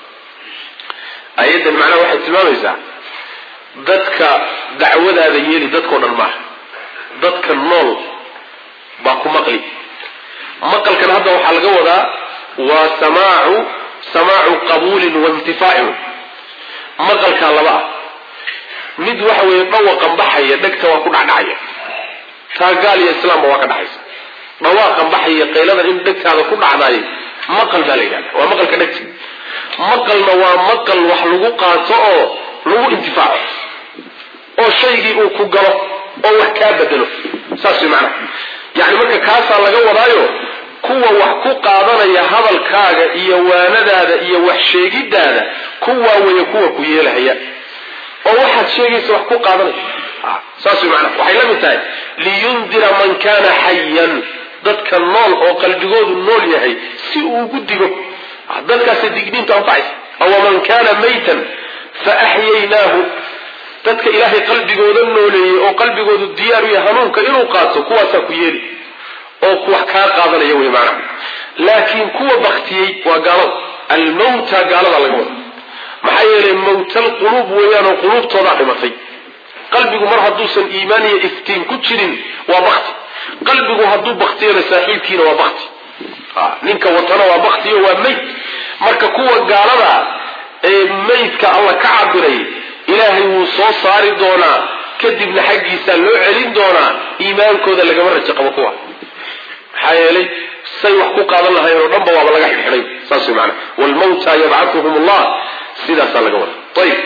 ayaddan macnaha waxay tilmaamaysaa dadka dacwadaada yeeli dadkao dhan maaha dadka nool baa ku maqli maqalkan hadda waxaa laga wadaa waa samaacu samaacu qabuulin waintifaacin maqalkaa laba ah mid waxa weeye dhawaqan baxaya dhegta waa ku dhacdhacaya taa gaal iyo islaamba waa ka dhaxaysa dhawaaqan baxaya qayladan in dhegtaada ku dhacdaay maqal baa la yidhahda waa maqalka dhegta maqalna waa maqal wax lagu qaato oo lagu intifaaco oo shaygii uu ku galo oo wax kaa bedelo saas way macnaha yacni marka kaasaa laga wadaayo kuwa wax ku qaadanaya hadalkaaga iyo waanadaada iyo wax sheegidaada kuwaa weeye kuwa ku yeelahaya oo waxaad sheegaysa wax ku qaadanaya saas way macnaha waxay la mid tahay liyundira man kana xayan dadka nool oo qalbigoodu nool yahay si uu ugu digo dadkaasay digniinta anfacaysa awaman kana maytan fa axyaynaahu dadka ilaahay qalbigooda nooleeyey oo qalbigoodu diyaar u yahay hanuunka inuu qaato kuwaasaa ku yeeli oo wax kaa qaadanaya wey macnaha laakiin kuwa baktiyey waa gaalada almawta gaalada laga wada maxaa yeelay mawtal quluub weeyaanoo quluubtoodaa dhimatay qalbigu mar hadduusan iimaan iyo iftiin ku jirin waa bakti qalbigu hadduu baktiyana saaxiibkiina waa bakti ninka watana waa baktiyo waa mayd marka kuwa gaalada ee maydka alla ka cabiray ilaahay wuu soo saari doonaa kadibna xaggiisaa loo celin doonaa iimaankooda lagama rajo qabo kuwa maxaa yeelay say wax ku qaadan lahayen oo dhanba waaba laga xidxidhay saas way maanaa wlmawta yabcahuhum allah sidaasaa laga wada ayib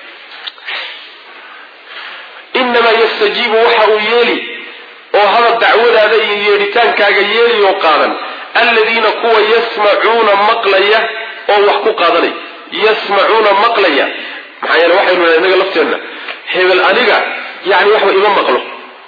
inamaa yastajiibu waxa uu yeeli oo hadal dacwadaada iyo yeedhitaankaaga yeeli oo qaadan aladiina kuwa yasmacuuna maqlaya oo wax ku qaadanaya yasmacuuna maqlaya maxaa yeele waxaynu nahay inaga lafteenna hebel aniga yani waxba ima maqlo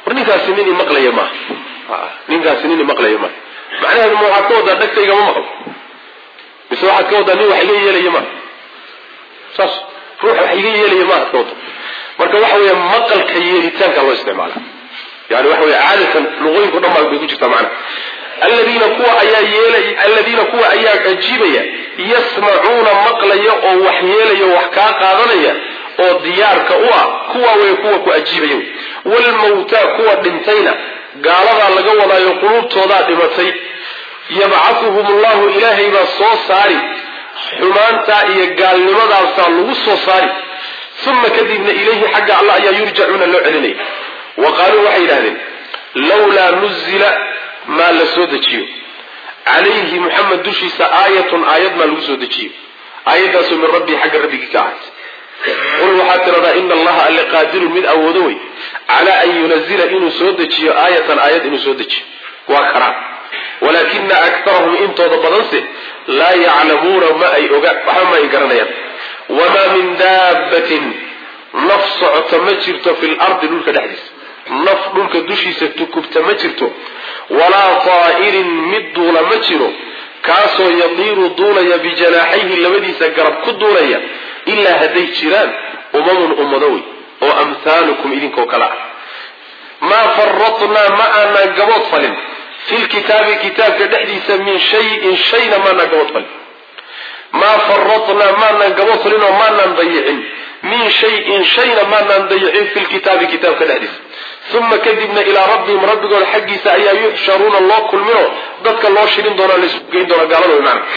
war ninkaasi nin imaqlaya maaha ninkaasi nin imaqlaya maaha macnaheedu ma waxaad ka wadaa dhagtayga ma maqlo mise waxaad ka wadaa nin wax iga yeelaya maaha saas ruux wax iga yeelaya maaha ka wada marka waxa weeye maqalka yeelitaanka loo isticmaala yani waxa weye caadatan luqooyinku dhan baa bay ku jirtaa macnaha aladiina kuwa ayaa yeelay aladiina kuwa ayaa ajiibaya yasmacuuna maqlaya oo wax yeelaya wax kaa qaadanaya oo diyaarka u ah kuwa wey kuwa ku ajiibaya waalmawtaa kuwa dhintayna gaaladaa laga wadaayo quluubtoodaa dhimatay yabcahuhum allahu ilaahay baa soo saari xumaantaa iyo gaalnimadaasaa lagu soo saari uma kadibna ilayhi xagga alla ayaa yurjacuuna loo celinaya wa qaaluu waxay yidhahdeen lawlaa nuzila maa la soo dejiyo calayhi muxamed dushiisa aayatun aayad maa lagu soo dejiyo aayaddaasoo min rabbii xagga rabbigii ka ahaatay qul waxaad tiradaa ina allaha alle qaadirun mid awoodo wey calaa an yunazila inuu soo dejiyo aayatan aayad inuu soo dejiyo waa karaa walaakina aktarahum intooda badanse laa yaclamuuna ma ay oga waxba ma ay garanayaan wamaa min daabbatin naf socota ma jirto fi lardi dhulka dhexdiisa naf dhulka dushiisa tukubta ma jirto walaa taa'irin mid duula ma jiro kaasoo yadiiru duulaya bijanaaxayhi labadiisa garab ku duulaya ilaa hadday jiraan umamun ummado wey oo amhaalukum idinkoo kale ah maa faratnaa ma aanaan gabood falin fi lkitaabi kitaabka dhexdiisa min shayin shayna maanaan gabood falin maa faratnaa maanaan gabood falin oo maanaan dayicin min shayin shayna maanaan dayicin fi lkitaabi kitaabka dhexdiisa uma kadibna ilaa rabbihim rabbigooda xaggiisa ayaa yuxsharuuna loo kulminoo dadka loo shirin doona lasu geyn doona gaalada wey maana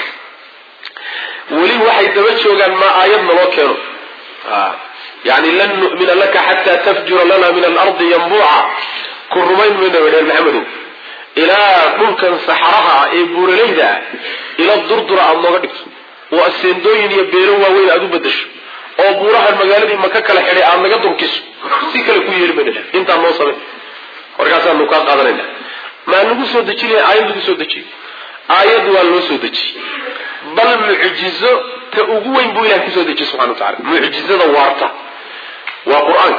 weli waxay daba joogaan maa aayadna loo keeno yani lan nu'mina laka xataa tafjura lana min alardi yanbuuca ku rumayn mayna bay dheen maxamedow ilaa dhulkan saxaraha ah ee buuralayda ah ila durdura aada nooga dhigto oo aseendooyin iyo beero waaweyn aada u bedasho oo buurahan magaaladii maka kala xidhay aada naga durkiso si kale ku yeeli mayna intaan noo samay markaasaanu kaa qaadanayna maa nagu soo dejinaya aayad lagu soo dejiyey aayad waa loo soo dejiyey bal mucjizo ta ugu weyn buu ilahay kusoo dejiyey subxana wa tacala mucjizada waarta waa qur-aanka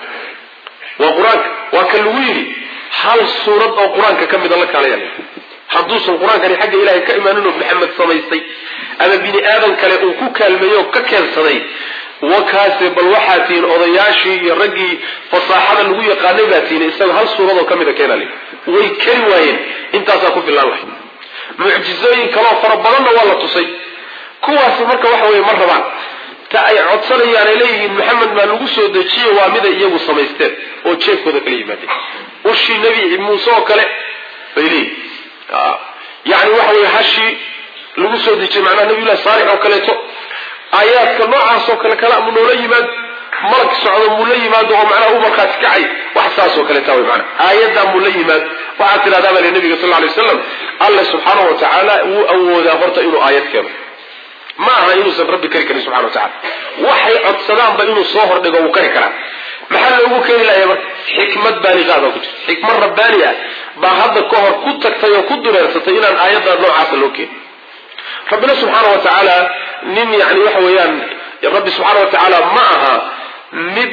waa qur-aanka waa ka lagu yidhi hal suurad oo qur-aanka ka mida la kaalaya hadduusan qur-aankani xagga ilahay ka imaanin oo maxamed samaystay ama bini aadan kale uu ku kaalmeeyo oo ka keensaday wakaase bal waxaa tihiin odayaashii iyo raggii fasaaxada lagu yaqaanay baa tihiin isaga hal suuradoo ka mida keenale way kari waayeen intaasaa ku filaan lahay mucjizooyin kaloo fara badanna waa la tusay kuwaasi marka waxa weye ma rabaan ta ay codsanayaan ay leeyihiin maxamed maa lagu soo dejiye waa miday iyagu samaysteen oo jeefkooda kala yimaadeen ushii nebi muuse oo kale bay leeyihin yani waxa weye hashii lagu soo dejiyey macnaha nabiyullahi saalix oo kaleeto aayaadka noocaasoo kale kale mu noola yimaado malag socdo muu la yimaado oo macnaha u markhaati kacay wax saasoo kaleeta wey maanaa aayaddaa muu la yimaado waxaad tidhahdaa baa le nabiga sal ly waslam alle subxaanahu wa tacaala wuu awoodaa horta inuu aayad keeno ma aha inuusan rabbi kari karin subxana wa tacala waxay codsadaanba inuu soo hordhigo wuu kari karaa maxaa loogu keeni lahaya marka xikmad baaliqaada ku jirta xikmad rabbaani ah baa hadda ka hor ku tagtay oo ku dureersatay inaan aayaddaa noocaasa loo keeni rabbina subxaana wa tacaala nin yani waxa weeyaan rabbi subxaana wa tacaala ma aha mid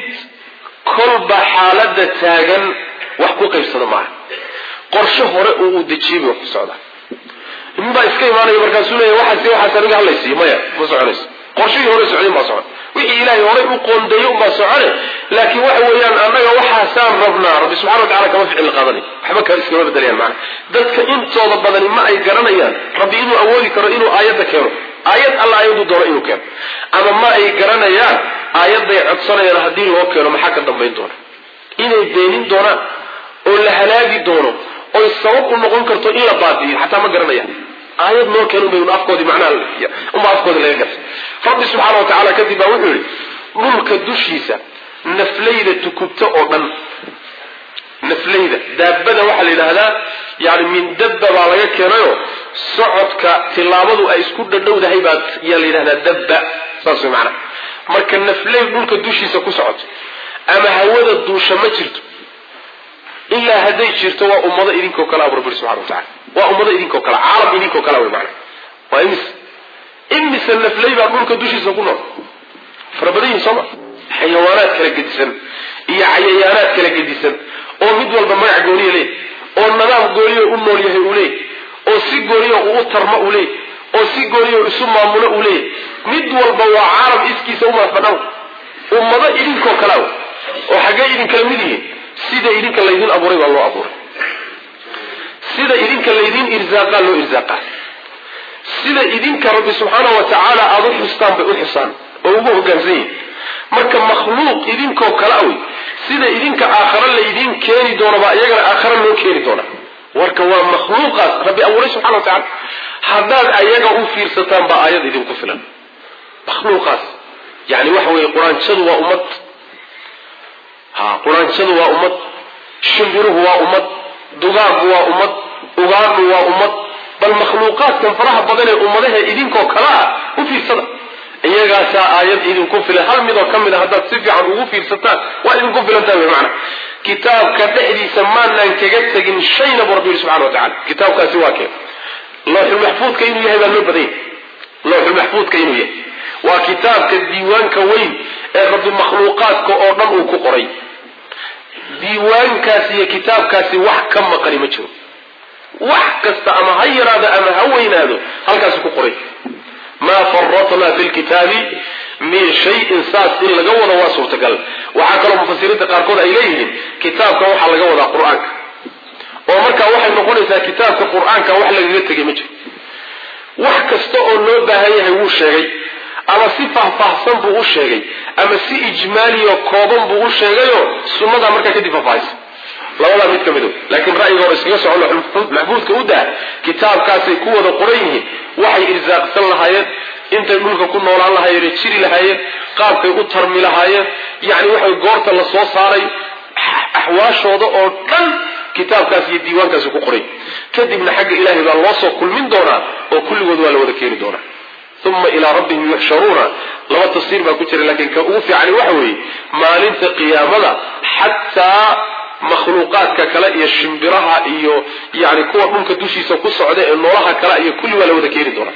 kolba xaaladda taagan wax ku qaybsada maaha qorshe hore oo uu dejiyey bay wax ku socdaa nin baa iska imaanaya markaasuu leeya waxaas waxaas aniga hadlaysiiyo maya ma soconayso qorshihii hore socdin baa socon wixii ilaahay horay u qoondeeyo unbaa socone laakiin waxa weeyaan annaga waxaasaan rabnaa rabbi subxana wa tacala kama ficil qaadanay waxba ka iskama bedelayaan macana dadka intooda badani ma ay garanayaan rabbi inuu awoodi karo inuu aayadda keeno aayad alla aayaddu doono inuu keeno ama ma ay garanayaan aayadday codsanayaan haddii loo keeno maxaa ka dambayn doona inay beenin doonaan oo la halaagi doono oy sabab u noqon karto in la baadiyo xataa ma garanayaan aayad noo keen unbay un afkoodii macnaha unba afkoodii laga gartay rabbi subxaana wa tacaala kadib baa wuxuu yihi dhulka dushiisa naflayda tukubta oo dhan naflayda daabada waxaa la yidhaahdaa yani min dabba baa laga keenayo socodka tilaabadu ay isku dhadhowdahay baa yaa la yidhahdaa dabba saas way macnaha marka naflay dhulka dushiisa ku socoto ama hawada duusha ma jirto ilaa hadday jirto waa ummado idinkoo kale abu rabbi subxana wa tacala waa ummado idinkoo kale caalam idinkoo kale wey macnaha waa imis imise naflay baa dhulka dushiisa ku nool fara badan yihin sooma xayawaanaad kala gedisan iyo cayayaanaad kala gedisan oo mid walba magac gooniya leey oo nadaam gooniya u nool yahay uu leey oo si gooniya uu u tarmo uu leey oo si gooniya isu maamulo uu leey mid walba waa caalam iskiisa u madax banaan ummado idinkoo kalea oo xaggee idinkala mid yihiin sida idinka laydin abuuray baa loo abuuray sida idinka laydin irsaaqaa loo irsaaqaa sida idinka rabbi subxaana wa tacaala aada u xustaan bay u xusaan oo ugu hogaansan yihin marka makhluuq idinkoo kale awey sida idinka aakhare laydiin keeni doono baa iyagana aakhare loo keeni doona warka waa makhluuqaas rabbi abuuray subxana wa tacala haddaad ayaga u fiirsataan baa aayad idinku filan makhluuqaas yani waxa weeye quraanjadu waa ummad ha quraanjadu waa ummad shimbiruhu waa ummad dugaagu waa ummad ugaadhu waa ummad bal makhluuqaadkan faraha badan ee ummadaha idinkoo kale ah u fiirsada iyagaasaa aayad idinku filan hal midoo ka mid a haddaad si fiican ugu fiirsataan waa idinku filantaa wy maana kitaabka dhexdiisa maanaan kaga tegin shayna buu rabbi yihi subxana wa tacala kitaabkaasi waa kee looxulmaxfuudka inuu yahay baa loo badanya looxulmaxfuudka inuu yahay waa kitaabka diiwaanka weyn ee rabbi makhluuqaadka oo dhan uu ku qoray diiwaankaasi iyo kitaabkaasi wax ka maqani ma jiro wax kasta ama ha yaraado ama ha weynaado halkaasi ku qoray maa faratnaa fi lkitaabi min shayin saas in laga wado waa suurtagal waxaa kaloo mufasiriinta qaarkood ay leeyihiin kitaabka waxaa laga wadaa qur-aanka oo markaa waxay noqonaysaa kitaabka qur-aanka wax lagaga tegay ma jiro wax kasta oo loo baahan yahay wuu sheegay ama si faahfaahsan buu u sheegay ama si ijmaaliyo kooban buu u sheegayoo sunnadaa markaa kadib faahfaahaysa labadaa mid ka mid laakiin ra'yiga hore iskaga soco maxbuudka u daa kitaabkaasay ku wada qoran yihiin waxay irsaaqsan lahaayeen intay dhulka ku noolaan lahaayeen jiri lahaayeen qaabkay u tarmi lahaayeen yani waxay goorta la soo saaray axwaashooda oo dhan kitaabkaas iyo diiwaankaasi ku qoray kadibna xagga ilaahay baa loo soo kulmin doonaa oo kulligood waa la wada keeni doonaa uma ilaa rabbihim yuxsharuuna laba tafsiir baa ku jira laakiin ka ugu fiicani waxa weeye maalinta qiyaamada xataa makhluuqaadka kale iyo shimbiraha iyo yani kuwa dhulka dushiisa ku socda ee noolaha kale iyo kulli waa la wada keeni doonaa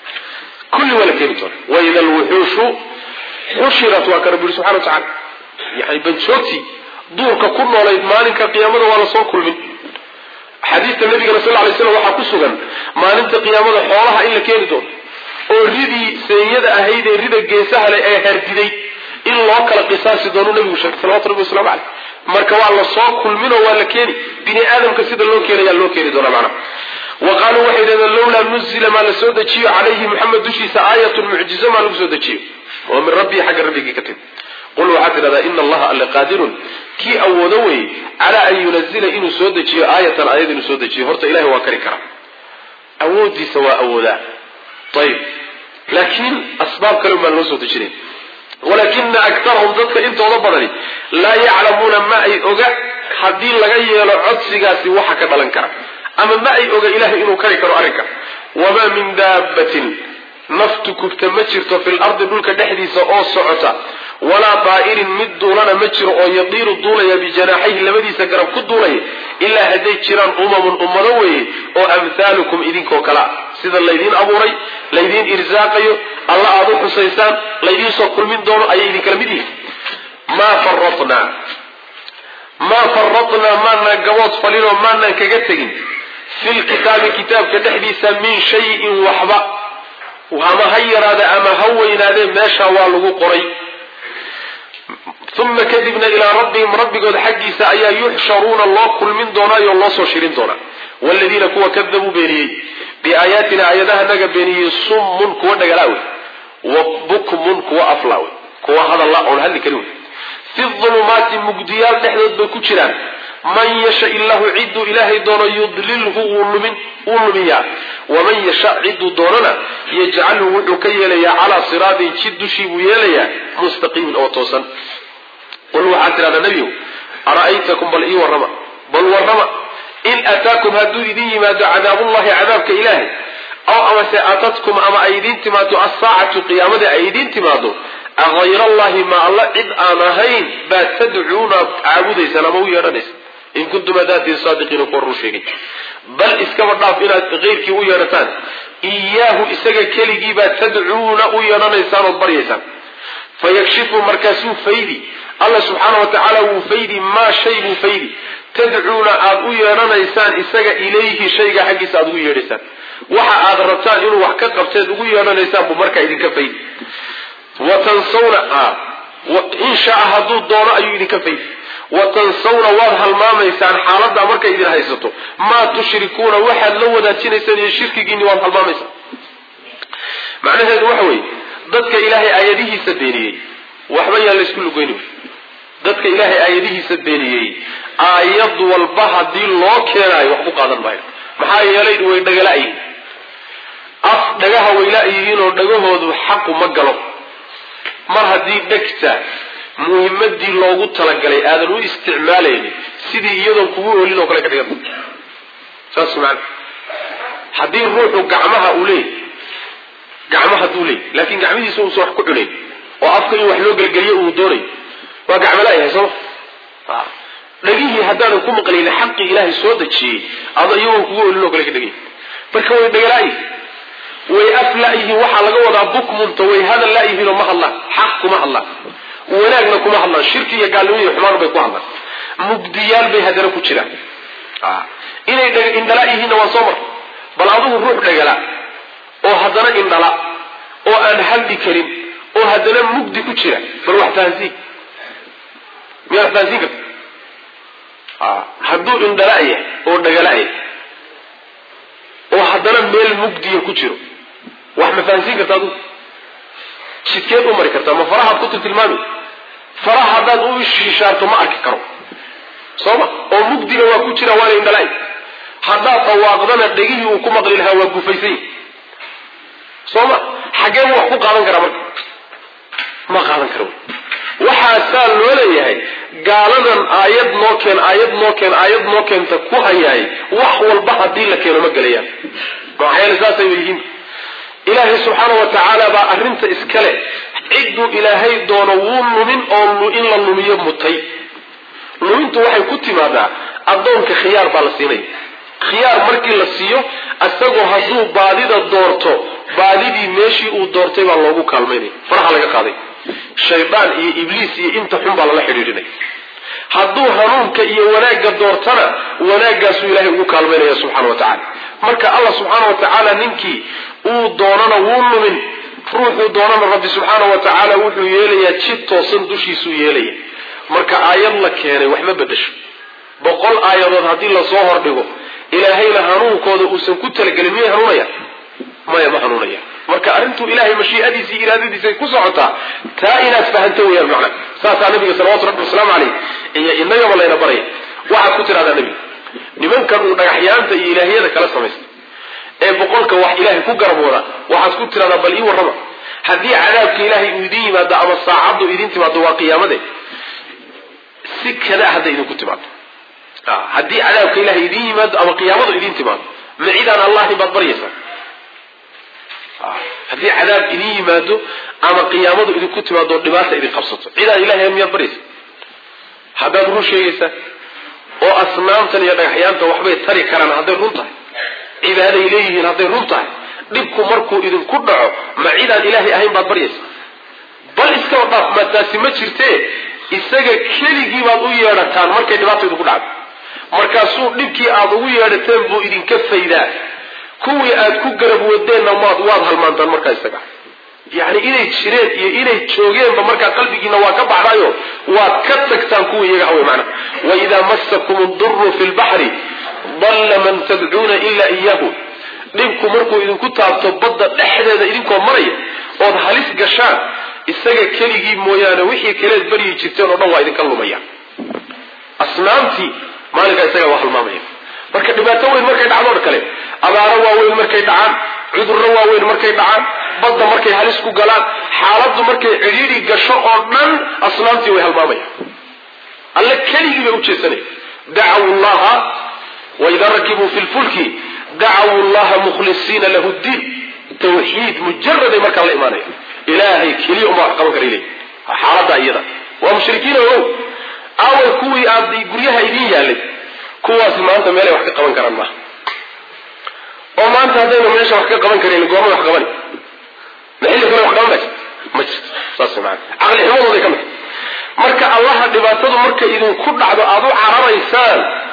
kulli waa la keeni doonaa waida alwuxuushu xushirat waa ka rabbi yuri subxana wa tacala yani banjoogtii duurka ku noolayd maalinka qiyaamada waa lasoo kulmin xadiista nabigana sal lay slam waxaa ku sugan maalinta qiyaamada xoolaha in la keeni doono oo ridii seenyada ahayd ee rida geesaha leh ee herdiday in loo kala qisaasi doono nabigu sheegay salawatu rabbi waslamu caleyh marka waa la soo kulminoo waa la keeni bini aadamka sida loo keenayaa loo keeni doona macna wa qaaluu waxay yidhahdeen lowlaa nuzila maa la soo dejiyo calayhi maxamed dushiisa aayatun mucjizo maa lagu soo dejiyo oo min rabbii xagga rabbigii ka timi qul waxaad tidhahdaa ina allaha alle qaadirun kii awoodo weye calaa an yunazila inuu soo dejiyo aayatan aayad inuu soo dejiyo horta ilahay waa kari karaa awoodiisa waa awoodaa ayib laakiin asbaab kale baan loo soo dejinayn walakina akarahum dadka intooda badani laa yaclamuuna ma ay oga haddii laga yeelo codsigaasi waxa ka dhalan kara ama ma ay oga ilahay inuu kari karo arrinka wamaa min daabatin naftu kubta ma jirto fi lardi dhulka dhexdiisa oo socota walaa daa'irin mid duulana ma jiro oo yadiiru duulaya bijanaaxayhi labadiisa garab ku duulaya ilaa hadday jiraan umamun ummado weeye oo amhaalukum idinkoo kalea sida laydiin abuuray laydiin irsaaqayo alla aada u xusaysaan laydiin soo kulmin doono ayay idinkala mid yihiin maa faratnaa maa faratnaa maanaan gabood falinoo maanaan kaga tegin fi lkitaabi kitaabka dhexdiisa min shayin waxba ama ha yaraade ama ha weynaadee meeshaa waa lagu qoray uma kadibna ilaa rabbihim rabbigood xaggiisa ayaa yuxsharuuna loo kulmin doonaayo loo soo shirin doonaa wladiina kuwa kadabuu beeniyey biaayaatina aayadahanaga beeniyey summun kuwa dhagalaawe wa bukmun kuwa aflaawe kuwa hadalla oon hadli karin wey fi ulumaati mugdiyaal dhexdood bay ku jiraan man yasha illahu ciduu ilaahay doono yudlilhu wuu lumiyaa waman yasha ciduu doonana yajcalhu wuxuu ka yeelayaa calaa siraatin jid dushii buu yeelayaa mustaqiimin oo toosan qul waxaad tidhahdaa nebiyow ara'aytakum bal ii warrama bal warrama in ataakum hadduu idin yimaado cadaabullahi cadaabka ilaahay aw amase atatkum ama ay idiin timaado assaacatu qiyaamada ay idiin timaado ahayr allahi ma alla cid aan ahayn baad tadcuuna caabudaysaan ama u yeedhanaysa in kuntum hadaatiin saadiqiina kuwa run sheegay bal iskaba dhaaf inaad keyrkii u yeedhataan iyaahu isaga keligii baad tadcuuna u yeedhanaysaan ood baryaysaan fayakshifu markaasuu faydi alla subxaana wa tacaala wuu faydi maa shay buu faydi tadcuuna aada u yeedhanaysaan isaga ilayhi shayga xaggiisa aada ugu yeedhaysaan waxa aad rabtaan inuu wax ka qabteed ugu yeedhanaysaan buu markaa idinka fayd wa tansawna in shaa hadduu doono ayuu idinka fayd wa tansawna waad halmaamaysaan xaaladaa markay idin haysato maa tushrikuuna waxaad la wadaajinaysaan iyo shirkigiinni waad halmaamaysaan macnaheedu waxa weeye dadka ilaahay aayadihiisa beeniyey waxba yaan laysku lugoyni dadka ilaahay aayadihiisa beeniyey aayad walba haddii loo keenaayo wax ku qaadan maayo maxaa yeelay way dhagala-yihiin af dhagaha way la-yihiin oo dhagahoodu xaqu ma galo mar haddii dhegta muhimadii loogu talagalay aadan u isticmaalaynin sidii iyadoon kugu oolin oo kale ka dhigan saas maana haddii ruuxu gacmaha uu leeyay gacmo hadduu leeyay laakiin gacmihiisa uusan wax ku cunayn oo afka in wax loo gelgeliyo uu doonayo waa gacmala-yahay sooma dhagihii haddaanan ku maqlaynin xaqii ilaahay soo dejiyey ada iyagoon kugu oolin oo kale ka dhegay marka way dhagalaayihin way af la-yihiin waxaa laga wadaa bukmunta way hadal la-yihiinoo ma hadlaan xaq kuma hadlaan wanaagna kuma hadlaan shirki iyo gaalnimo iyo xumaan bay ku hadlaan mugdiyaal bay haddana ku jiraan inay indhala yihiinna waa soo mar bal adigu ruux dhagala oo haddana indhala oo aan hadli karin oo haddana mugdi ku jira bal wax fahansiin miyaa wax fahansiin karta hadduu indhala-ya oo dhagala-ya oo haddana meel mugdiya ku jiro wax ma fahansiin karta adigu jidkeed u mari kartaa ma farahaad ku tiltilmaami faraha haddaad u shishaarto ma arki karo sooma oo mugdiga waa ku jira waana indhala-y haddaad dhawaaqdana dhegihii uu ku maqli lahaa waa gufaysay sooma xaggee wax ku qaadan karaa marka ma qaadan karo waxaasaa loo leeyahay gaaladan aayad noo keen aayad noo keen aayad noo keenta ku hayaay wax walba haddii la keeno ma gelayaan maxaa yeele saasay yihiin ilaahay subxaana wa tacaala baa arrinta iskale cidduu ilaahay doono wuu lumin oo in la lumiyo mutay lumintu waxay ku timaadaa addoonka khiyaar baa la siinaya khiyaar markii la siiyo isagoo hadduu baadida doorto baadidii meeshii uu doortay baa loogu kaalmaynaya faraha laga qaaday shaydaan iyo ibliis iyo inta xun baa lala xidhiidhinaya hadduu hanuunka iyo wanaagga doortana wanaaggaasuu ilaahay ugu kaalmaynaya subxana wa tacala marka allah subxaana wa tacaala ninkii uu doonana wuu lumin ruuxuu doonana rabbi subxaana wa tacaala wuxuu yeelayaa jid toosan dushiisuu yeelaya marka aayad la keenay wax ma bedesho boqol aayadood haddii lasoo hordhigo ilaahayna hanuunkooda uusan ku talagelin miyay hanuunaya maya ma hanuunaya marka arrintuu ilahay mashiiadiisa iyo iraadadiisay ku socotaa taa inaad fahanto weyaan macna saasaa nabiga salawatu rabbi wasalaamu caleyh iyo inagaba layna baraya waxaad ku tidhahdaa nebiga nimankan uu dhagaxyaanta iyo ilaahyada kala samaysta ee boqolka wax ilaahay ku garab wada waxaad ku tidhahdaa bal ii warrama haddii cadaabka ilaahay uu idin yimaado ama saacaddu idin timaado waa qiyaamade si kada hadday idinku timaado haddii cadaabka ilahay idin yimaado ama qiyaamadu idin timaado ma cidaan allahin baad baryaysaa haddii cadaab idin yimaado ama qiyaamadu idinku timaado dhibaata idin qabsato cidaan ilahay miyaad baryaysa haddaad run sheegaysaa oo asnaamtan iyo dhagaxyaanta waxbay tari karaan hadday run tahay cibaaday leeyihiin hadday run tahay dhibku markuu idinku dhaco ma cidaan ilaahay ahayn baad baryaysa bal iskaba dhaaf ma taasi ma jirtee isaga keligii baad u yeedhataan markay dhibaata idinku dhacdo markaasuu dhibkii aad ugu yeedhateen buu idinka faydaa kuwii aad ku garab wadeenna maad waad halmaantaan markaa isaga yacni inay jireen iyo inay joogeenba markaa qalbigiina waa ka baxdayo waad ka tagtaan kuwii iyaga hawey macna waidaa massakum duru fi lbaxri dalla man tadcuuna ilaa iyaahu dhibku markuu idinku taabto badda dhexdeeda idinkoo maraya ood halis gashaan isaga keligii mooyaane wixii kaleed baryi jirteen oo dhan waa idinka lumaya asnaamtii maalinkaa isaga waa halmaamaya marka dhibaato weyn markay dhacdoon kale abaaro waaweyn markay dhacaan cudurro waaweyn markay dhacaan badda markay halis ku galaan xaaladdu markay cidhiidhi gasho oo dhan asnaamtii way halmaamaya alle keligii bay u jeesanaya dacaw llaha waidaa rakibuu fi lfulki dacaw llaha mukhlisiina lahu ddiin tawxiid mujaraday markaa la imaanaya ilaahay keliya uma wax qaban kara ilay xaaladda iyada waa mushrikiin ogow aaway kuwii aad guryaha idiin yaalay kuwaasi maanta meelay wax ka qaban karaan maaha oo maanta haddaynu meesha wax ka qaban karan goorma wax qabani ma xilli kale wax qaban maysa ma jirto saas maana caqli xumadooday ka mid marka allaha dhibaatadu marka idinku dhacdo aada u cararaysaan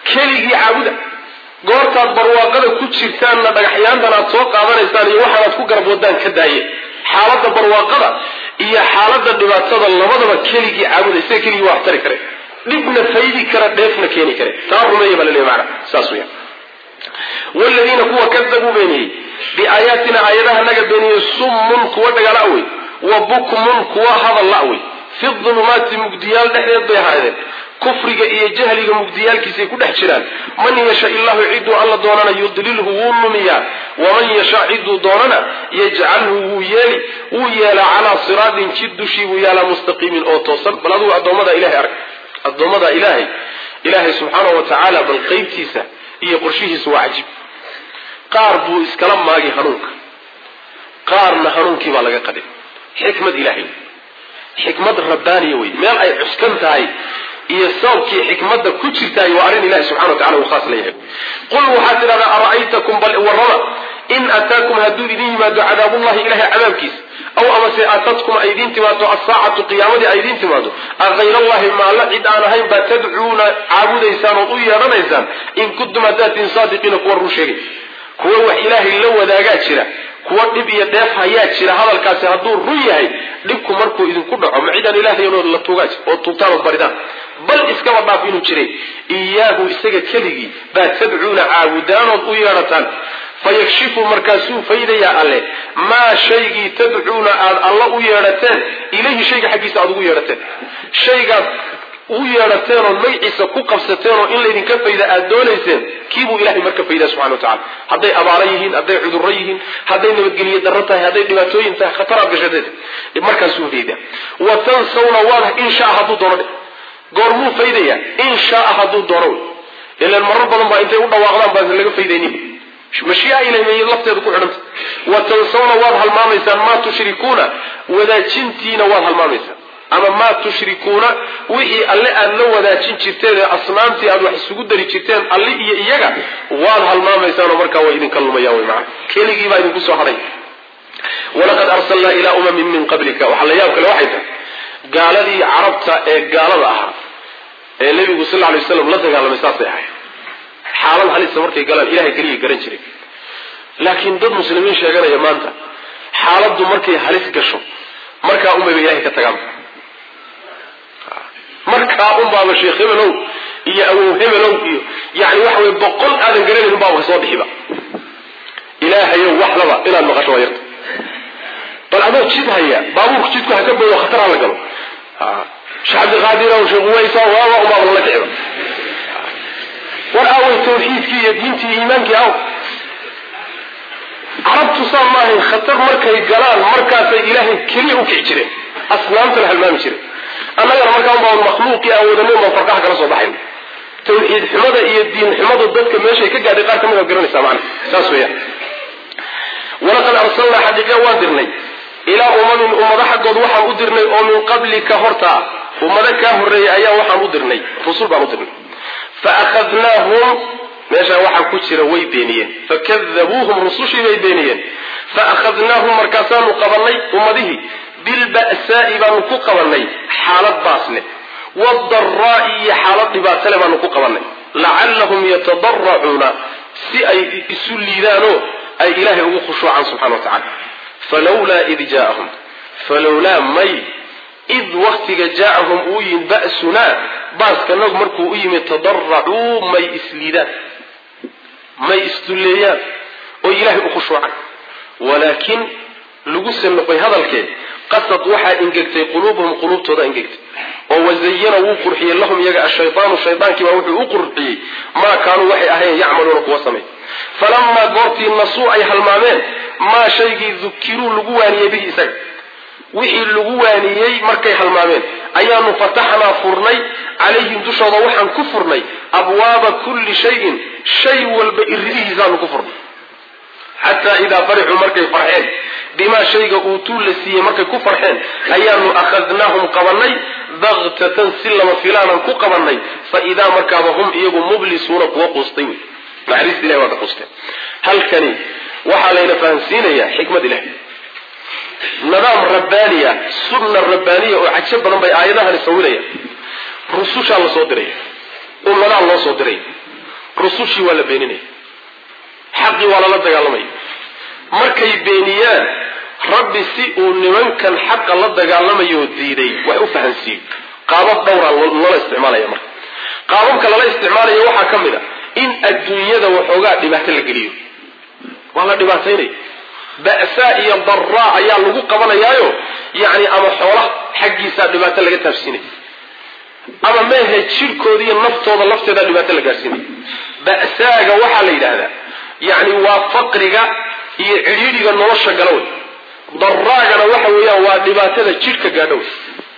keligii caabuda goortaad barwaaqada ku jirtaanna dhagaxyaantan aad soo qaadanaysaan iyo waxaanaad ku garab wadaan ka daaye xaaladda barwaaqada iyo xaaladda dhibaatada labadaba keligii caabuda isaga keligii waa wax tari kare dhibna faydi kara dheefna keeni kare taa rumeeya baa laleeya macana saas weya waladiina kuwa kadabuu beeniyey biaayaatina aayadaha naga beeniyey summun kuwa dhagala wey wa bukmun kuwa hadal la wey fi dulumaati mugdiyaal dhexdeed bay ahaadeen kufriga iyo jahliga mugdiyaalkiisay ku dhex jiraan man yasha illahu ciduu alla doonana yudlilhu wuu lumiyaa waman yasha ciduu doonana yajcalhu wuu yeeli wuu yeelaa calaa siraatin jid dushii buu yaalaa mustaqiimin oo toosan bal adugu addoommada ilahay arag addoommada ilaahay ilaahay subxaanahu wa tacaala bal qeybtiisa iyo qorshihiisa waa cajiib qaar buu iskala maagi hanuunka qaarna hanuunkii baa laga qadin xikmad ilaahay xikmad rabbaaniya wey meel ay cuskan tahay iyo sababkii xikmadda ku jirtaay waa arrin ilahi subxana wa tacala uu khaas leeyahay qul waxaad tidhahdaa ara'aytakum bal warrama in ataakum hadduu idin yimaado cadaabullahi ilahay cadaabkiisa aw amase aatadkum ay idiin timaado asaacatu qiyaamadii ay idiin timaado akayrallahi maalla cid aan ahayn baa tadcuuna caabudaysaan ood u yeedhanaysaan in kuntum haddaad tihin saadiqiina kuwa run sheegay kuwa wax ilaahay la wadaagaa jira kuwa dhib iyo dheef hayaa jira hadalkaasi hadduu run yahay dhibku markuu idinku dhaco ma cidaan ilaahaynood la tuugaa oo tuugtaan ood baridaan bal iskaba dhaaf inuu jiray iyaahu isaga keligii baa tadcuuna caabudaanood u yeedhataan fayakshifu markaasuu faydayaa alle maa shaygii tadcuuna aad alla u yeedhateen ilayhi shayga xaggiisa aad ugu yeedhateen shaygaad u yeedhateen ood magaciisa ku qabsateen oo in laydinka fayda aad doonayseen kiibuu ilahay marka faydaa subxana wa tacala hadday abaaro yihiin hadday cudurro yihiin hadday nabadgelye darro tahay hadday dhibaatooyin tahay khataraad gashadeed markaasuu faydaa wa tansawna waad in shaa hadduu doono dhe goormuu faydayaa in shaaa hadduu doono wey ilan marar badan baa intay u dhawaaqdaan baan laga faydaynin mashiica ilahi lafteedu ku xidhanta wa tansawna waad halmaamaysaan maa tushrikuuna wadaajintiina waad halmaamaysaan ama maa tushrikuuna wixii alle aad la wadaajin jirteen ee asnaamtii aad wax isugu dari jirteen alli iyo iyaga waad halmaamaysaan oo markaa way idinka lumayaan wy maana keligii baa idinku soo hadhay walaqad arsalnaa ilaa umamin min qablika waxaa la yaab kale waxay tahay gaaladii carabta ee gaalada ahaa ee nebigu sal lla lay waslam la dagaalamay saasay ahay xaalad halisa markay galaan ilahay keliya garan jiray laakiin dad muslimiin sheeganaya maanta xaaladdu markay halis gasho markaa unbayba ilahay ka tagaan markaa unbaaba sheekh hebelow iyo awow hebelow iyo yani waxa wey boqol aadan garanayn unbaaba kasoo bixiba ilaahayow waxlaba inaad maqasho waa yarta bal adoo jid haya baabuurku jidku ha ka boyo khatar ha la galo sheekh cabdiqaadir ow sheekh uwaysa waaba unbaaba lala kiciba war aaway tawxiidkii iyo diintii iyo iimaankii aw carabtu saa maahayn khatar markay galaan markaasay ilaahay keliya u kici jireen asnaamta la halmaami jiray annagana markaa unbaa makhluuqii aan wadanin baan farqaha kala soo baxayn tawxiid xumada iyo diin xumadu dadka meeshay ka gaadhay qaar ka mid aad garanaysaa macana saas weeyaan walaqad arsalnaa xaqiiqa waan dirnay ilaa umamin ummado xaggood waxaan u dirnay oo min qablika hortaa ummado kaa horreeyay ayaa waxaan u dirnay rusul baan u dirnay faahadnaahum meeshaa waxaa ku jira way beeniyeen fakadabuuhum rusushii bay beeniyeen faakhadnaahum markaasaanu qabanay ummadihii bilba'saa'i baanu ku qabanay xaalad baas leh waadaraa'i iyo xaalad dhibaato leh baanu ku qabanay lacallahum yatadaracuuna si ay isu liidaanoo ay ilaahay ugu khushuucaan subxana wa tacala falawlaa id jaaahum falowlaa may id waktiga jaacahum uu yimid ba'sunaa baaskanagu markuu u yimid tadaracuu may isliidaan may isdulleeyaan oo ilaahay u khushuucan walaakin lagu sanoqay hadalkee qasad waxaa ingegtay quluubuhum quluubtooda ingegtay oo wazayana wuu qurxiyey lahum iyaga ashaydaanu shaydaankiibaa wuxuu u qurxiyey maa kaanuu waxay ahayn yacmaluuna kuwa samay falamaa goortii nasuu ay halmaameen maa shaygii dukiruu lagu waaniyey bihi isaga wixii lagu waaniyey markay halmaameen ayaanu fataxnaa furnay calayhim dushooda waxaan ku furnay abwaaba kulli shayin shay walba iridihiisaanu ku furnay xataa idaa farixuu markay farxeen bimaa shayga uutuu la siiyey markay ku farxeen ayaanu akhadnaahum qabanay baktatan si lama filaanan ku qabanay fa idaa markaaba hum iyagu mublisuuna kuwa quustay wey naxariista ilahi waa ka quusteen halkani waxaa layna fahamsiinayaa xikmad ilahi nidaam rabbaaniya sunna rabbaaniya oo cajo badan bay aayadahani sawirayaan rusushaa la soo diraya ummadaa loo soo diray rusushii waa la beeninaya xaqii waa lala dagaalamaya markay beeniyaan rabbi si uu nimankan xaqa la dagaalamayo diiday wax u fahansiiyo qaabab dhowra loola isticmaalaya marka qaababka lala isticmaalayo waxaa ka mid a in adduunyada waxoogaa dhibaato la geliyo waa la dhibaataynaya ba'saa iyo daraa ayaa lagu qabanayaayo yacni ama xoolaha xaggiisaa dhibaato laga taabsiinaya ama meehe jirhkooda iyo naftooda lafteeda dhibaato la gaadhsiinaya ba'saaga waxaa la yidhaahdaa yacni waa faqriga iyo cidhiidhiga nolosha galowey daraagana waxa weeyaan waa dhibaatada jidhka gaadhowey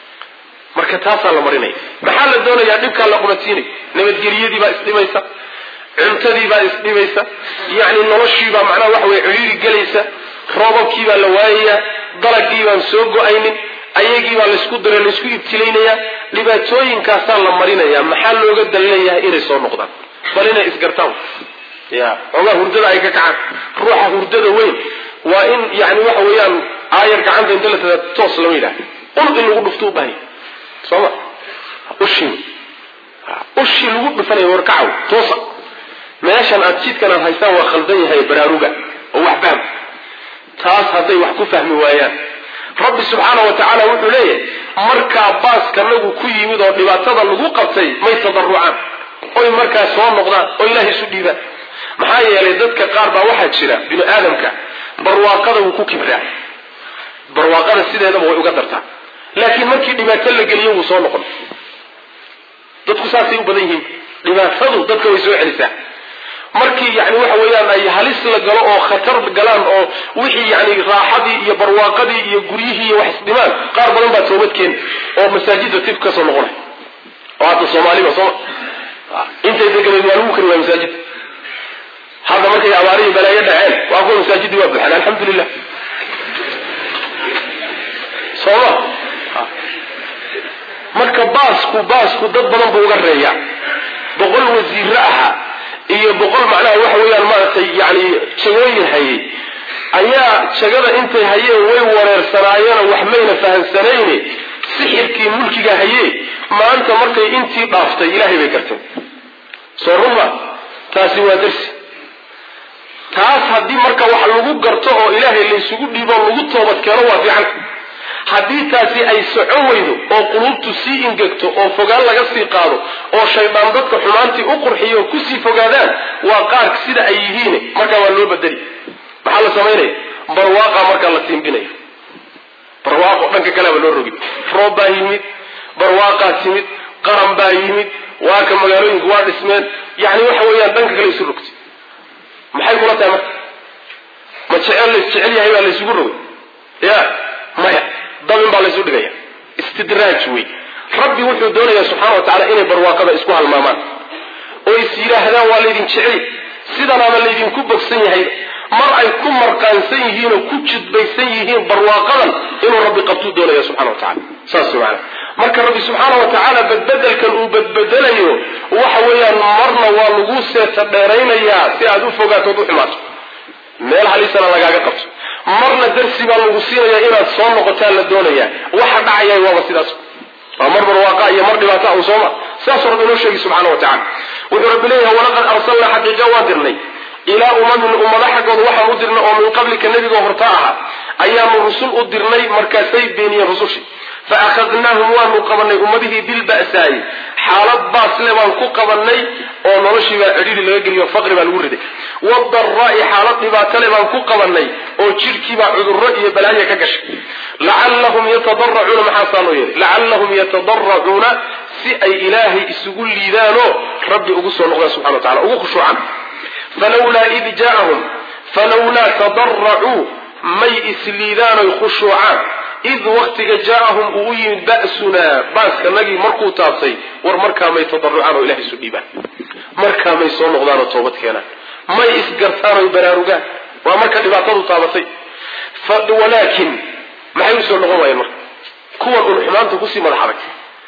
marka taasaa la marinaya maxaa la doonayaa dhibkaa la qubansiinaya nabadgelyadii baa isdhibaysa cuntadii baa isdhibaysa yacni noloshiibaa macnaha waxa weye cidhiiri gelaysa roobabkii baa la waayayaa dalagii baan soo go-aynin ayagii baa laysku dira laysku ibtilaynayaa dhibaatooyinkaasaa la marinaya maxaa looga dan leeyahay inay soo noqdaan bal inay isgartaan ya xoogaa hurdada ay ka kacaan ruuxa hurdada weyn waa in yani waxa weeyaan aayar gacanta inta la tada toos lama yidhaha ul in lagu dhufto u baahanya sooma ushii ushii lagu dhufanaya warkacaw toosa meeshan aad jidkan aad haystaan waa khaldan yahay baraaruga oo wax fahma taas hadday wax ku fahmi waayaan rabbi subxaana wa tacaala wuxuu leeyahay markaa baaskanagu ku yimid oo dhibaatada lagu qabtay may tadarucaan oy markaa soo noqdaan oo ilahay isu dhiibaan maxaa yeelay dadka qaar baa waxaa jira binu aadamka barwaaqada wuu ku kibraa barwaaqada sideedaba way uga dartaa laakiin markii dhibaato la geliyo wuu soo noqon dadku saasay u badan yihiin dhibaatadu dadka way soo celisaa markii yani waxa weeyaan ay halis la galo oo khatar galaan oo wixii yani raaxadii iyo barwaaqadii iyo guryihii iyo wax isdhimaan qaar badan baa toobad keeni oo masaajidda tib kasoo noqonay oo hadda soomaaliba sooma intay deganeed waa lagu kari waa masaajidda hadda markay abaarihi balaayo dhaceen waa kuwa masaajidii waa buxeen alxamdulilah sooma marka baasku baasku dad badan buu uga reeyaa boqol wasiiro ahaa iyo boqol macnaha waxa weeyaan maaragtay yani jagooyin hayay ayaa jagada intay hayeen way wareersanaayeenoo wax mayna fahamsanayne sixirkii mulkiga hayee maanta markay intii dhaaftay ilaahay bay garteen soo ruma taasi waa darsi taas haddii marka wax lagu garto oo ilaahay laysugu dhiibo lagu toobad keeno waa fiican haddii taasi ay socon weydo oo quluubtu sii ingegto oo fogaan laga sii qaado oo shaydaan dadka xumaantii u qurxiyo oo kusii fogaadaan waa qaar sida ay yihiin markaa waa loo bedeli maxaa la samaynaya barwaaqa markaa la tiimbinaya barwaaqo dhanka kaleba loo rogi roob baa yimid barwaaqaa timid qaran baa yimid waa ka magaalooyinku waa dhismeen yani waxa weeyaan dhanka kale isu rogtay maxay kula tahay marka ma jecel lays jecel yahay baa laysugu rogay ya maya dabin baa laysu dhigaya istidraaj wey rabbi wuxuu doonayaa subxaana wa tacala inay barwaaqada isku halmaamaan oo is yidhaahdaan waa laydin jecel sidanaaba laydinku bogsan yahay mar ay ku marqaansan yihiin oo ku jidbaysan yihiin barwaaqadan inuu rabbi qabtuu doonaya subxana wa tacala saas maana marka rabbi subxaana wa tacaala badbedelkan uu badbedelayo waxa weeyaan marna waa lagu seeta dheeraynayaa si aad u fogaatood u xumaato meel halisana lagaaga qabto marna darsi baa lagu siinayaa inaad soo noqotaa la doonayaa waxa dhacaya waaba sidaas waa mar barwaaqa iyo mar dhibaata u sooma saasuu rabbi inoo sheegi subxana wa tacala wuxuu rabbi leeyahay walaqad arsalnaa xaqiiqa waan dirnay ilaa umamin ummado xaggooda waxaan u dirnay oo min qablika nebigoo horta ahaa ayaanu rusul u dirnay markaasay beeniyeen rusushii fa akhadnaahum waanu qabanay ummadihii bilba'saayi xaalad baasle baan ku qabanay oo noloshii baa cidhiri laga geliyo faqri baa lagu riday wadaraa'i xaalad dhibaatale baan ku qabanay oo jidhkiibaa cudurro iyo balaaya ka gashay lacallahum yatadaracuuna maxaasaa loo yeelay lacallahum yatadaracuuna si ay ilaahay isugu liidaanoo rabbi ugu soo noqdaan subxana wa tacala ugu khushuucaan falawlaa id jaa'ahum falawlaa tadaracuu may isliidaanoy khushuucaan id waktiga jaa'ahum uu u yimid ba'sunaa baaskanagii markuu taabtay war markaa may tadarucaan oo ilahay isu dhiibaan markaa may soo noqdaan oo toobad keenaan may isgartaan oy baraarugaan waa marka dhibaatadu taabatay walaakin maxay usoo noqon waayeen marka kuwan uun xumaanta kusii madax adag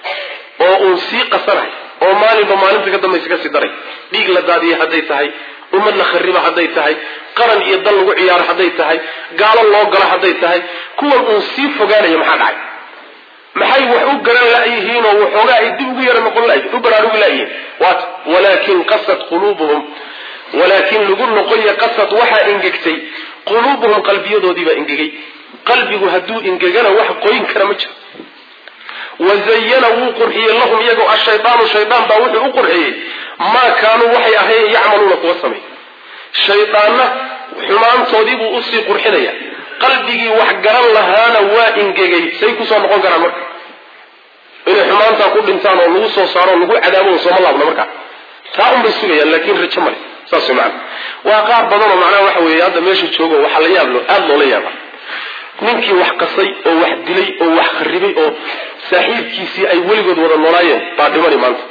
oo uun sii qasanay oo maalinba maalinta ka dambaysa kasii daray dhiig la daadiya hadday tahay ummad la khariba hadday tahay qaran iyo dal lagu ciyaaro hadday tahay gaalo loo galo hadday tahay kuwan uun sii fogaanaya maxaa dhacay maxay wax u garan la'yihiin oo waxoogaa ay dib ugu yara noqon la'yihin u baraarugi la'yihiin waata walaakin qasad quluubuhum walaakin lagu noqoya qasad waxaa ingegtay quluubuhum qalbiyadoodiibaa ingegay qalbigu hadduu ingegana wax qoyin kara ma jiro wazayana wuu qurxiyey lahum iyagoo ashaydaanu shaydaan baa wuxuu u qurxiyey maa kaanuu waxay ahayn yacmaluuna kuwa samay shaydaanna xumaantoodiibuu usii qurxinaya qalbigii wax garan lahaana waa ingegay say kusoo noqon karaan marka inay xumaantaa ku dhintaan oo lagu soo saaro o lagu cadaabo sooma laabna markaa taa unbay sugayaan laakiin rajo male saas way macana waa qaar badanoo macnaha waxa weeye hadda meesha joogo waxaa la yaab aada loola yaaba ninkii wax qasay oo wax dilay oo wax kharibay oo saaxiibkiisii ay weligood wada noolaayeen baa dhimani maanta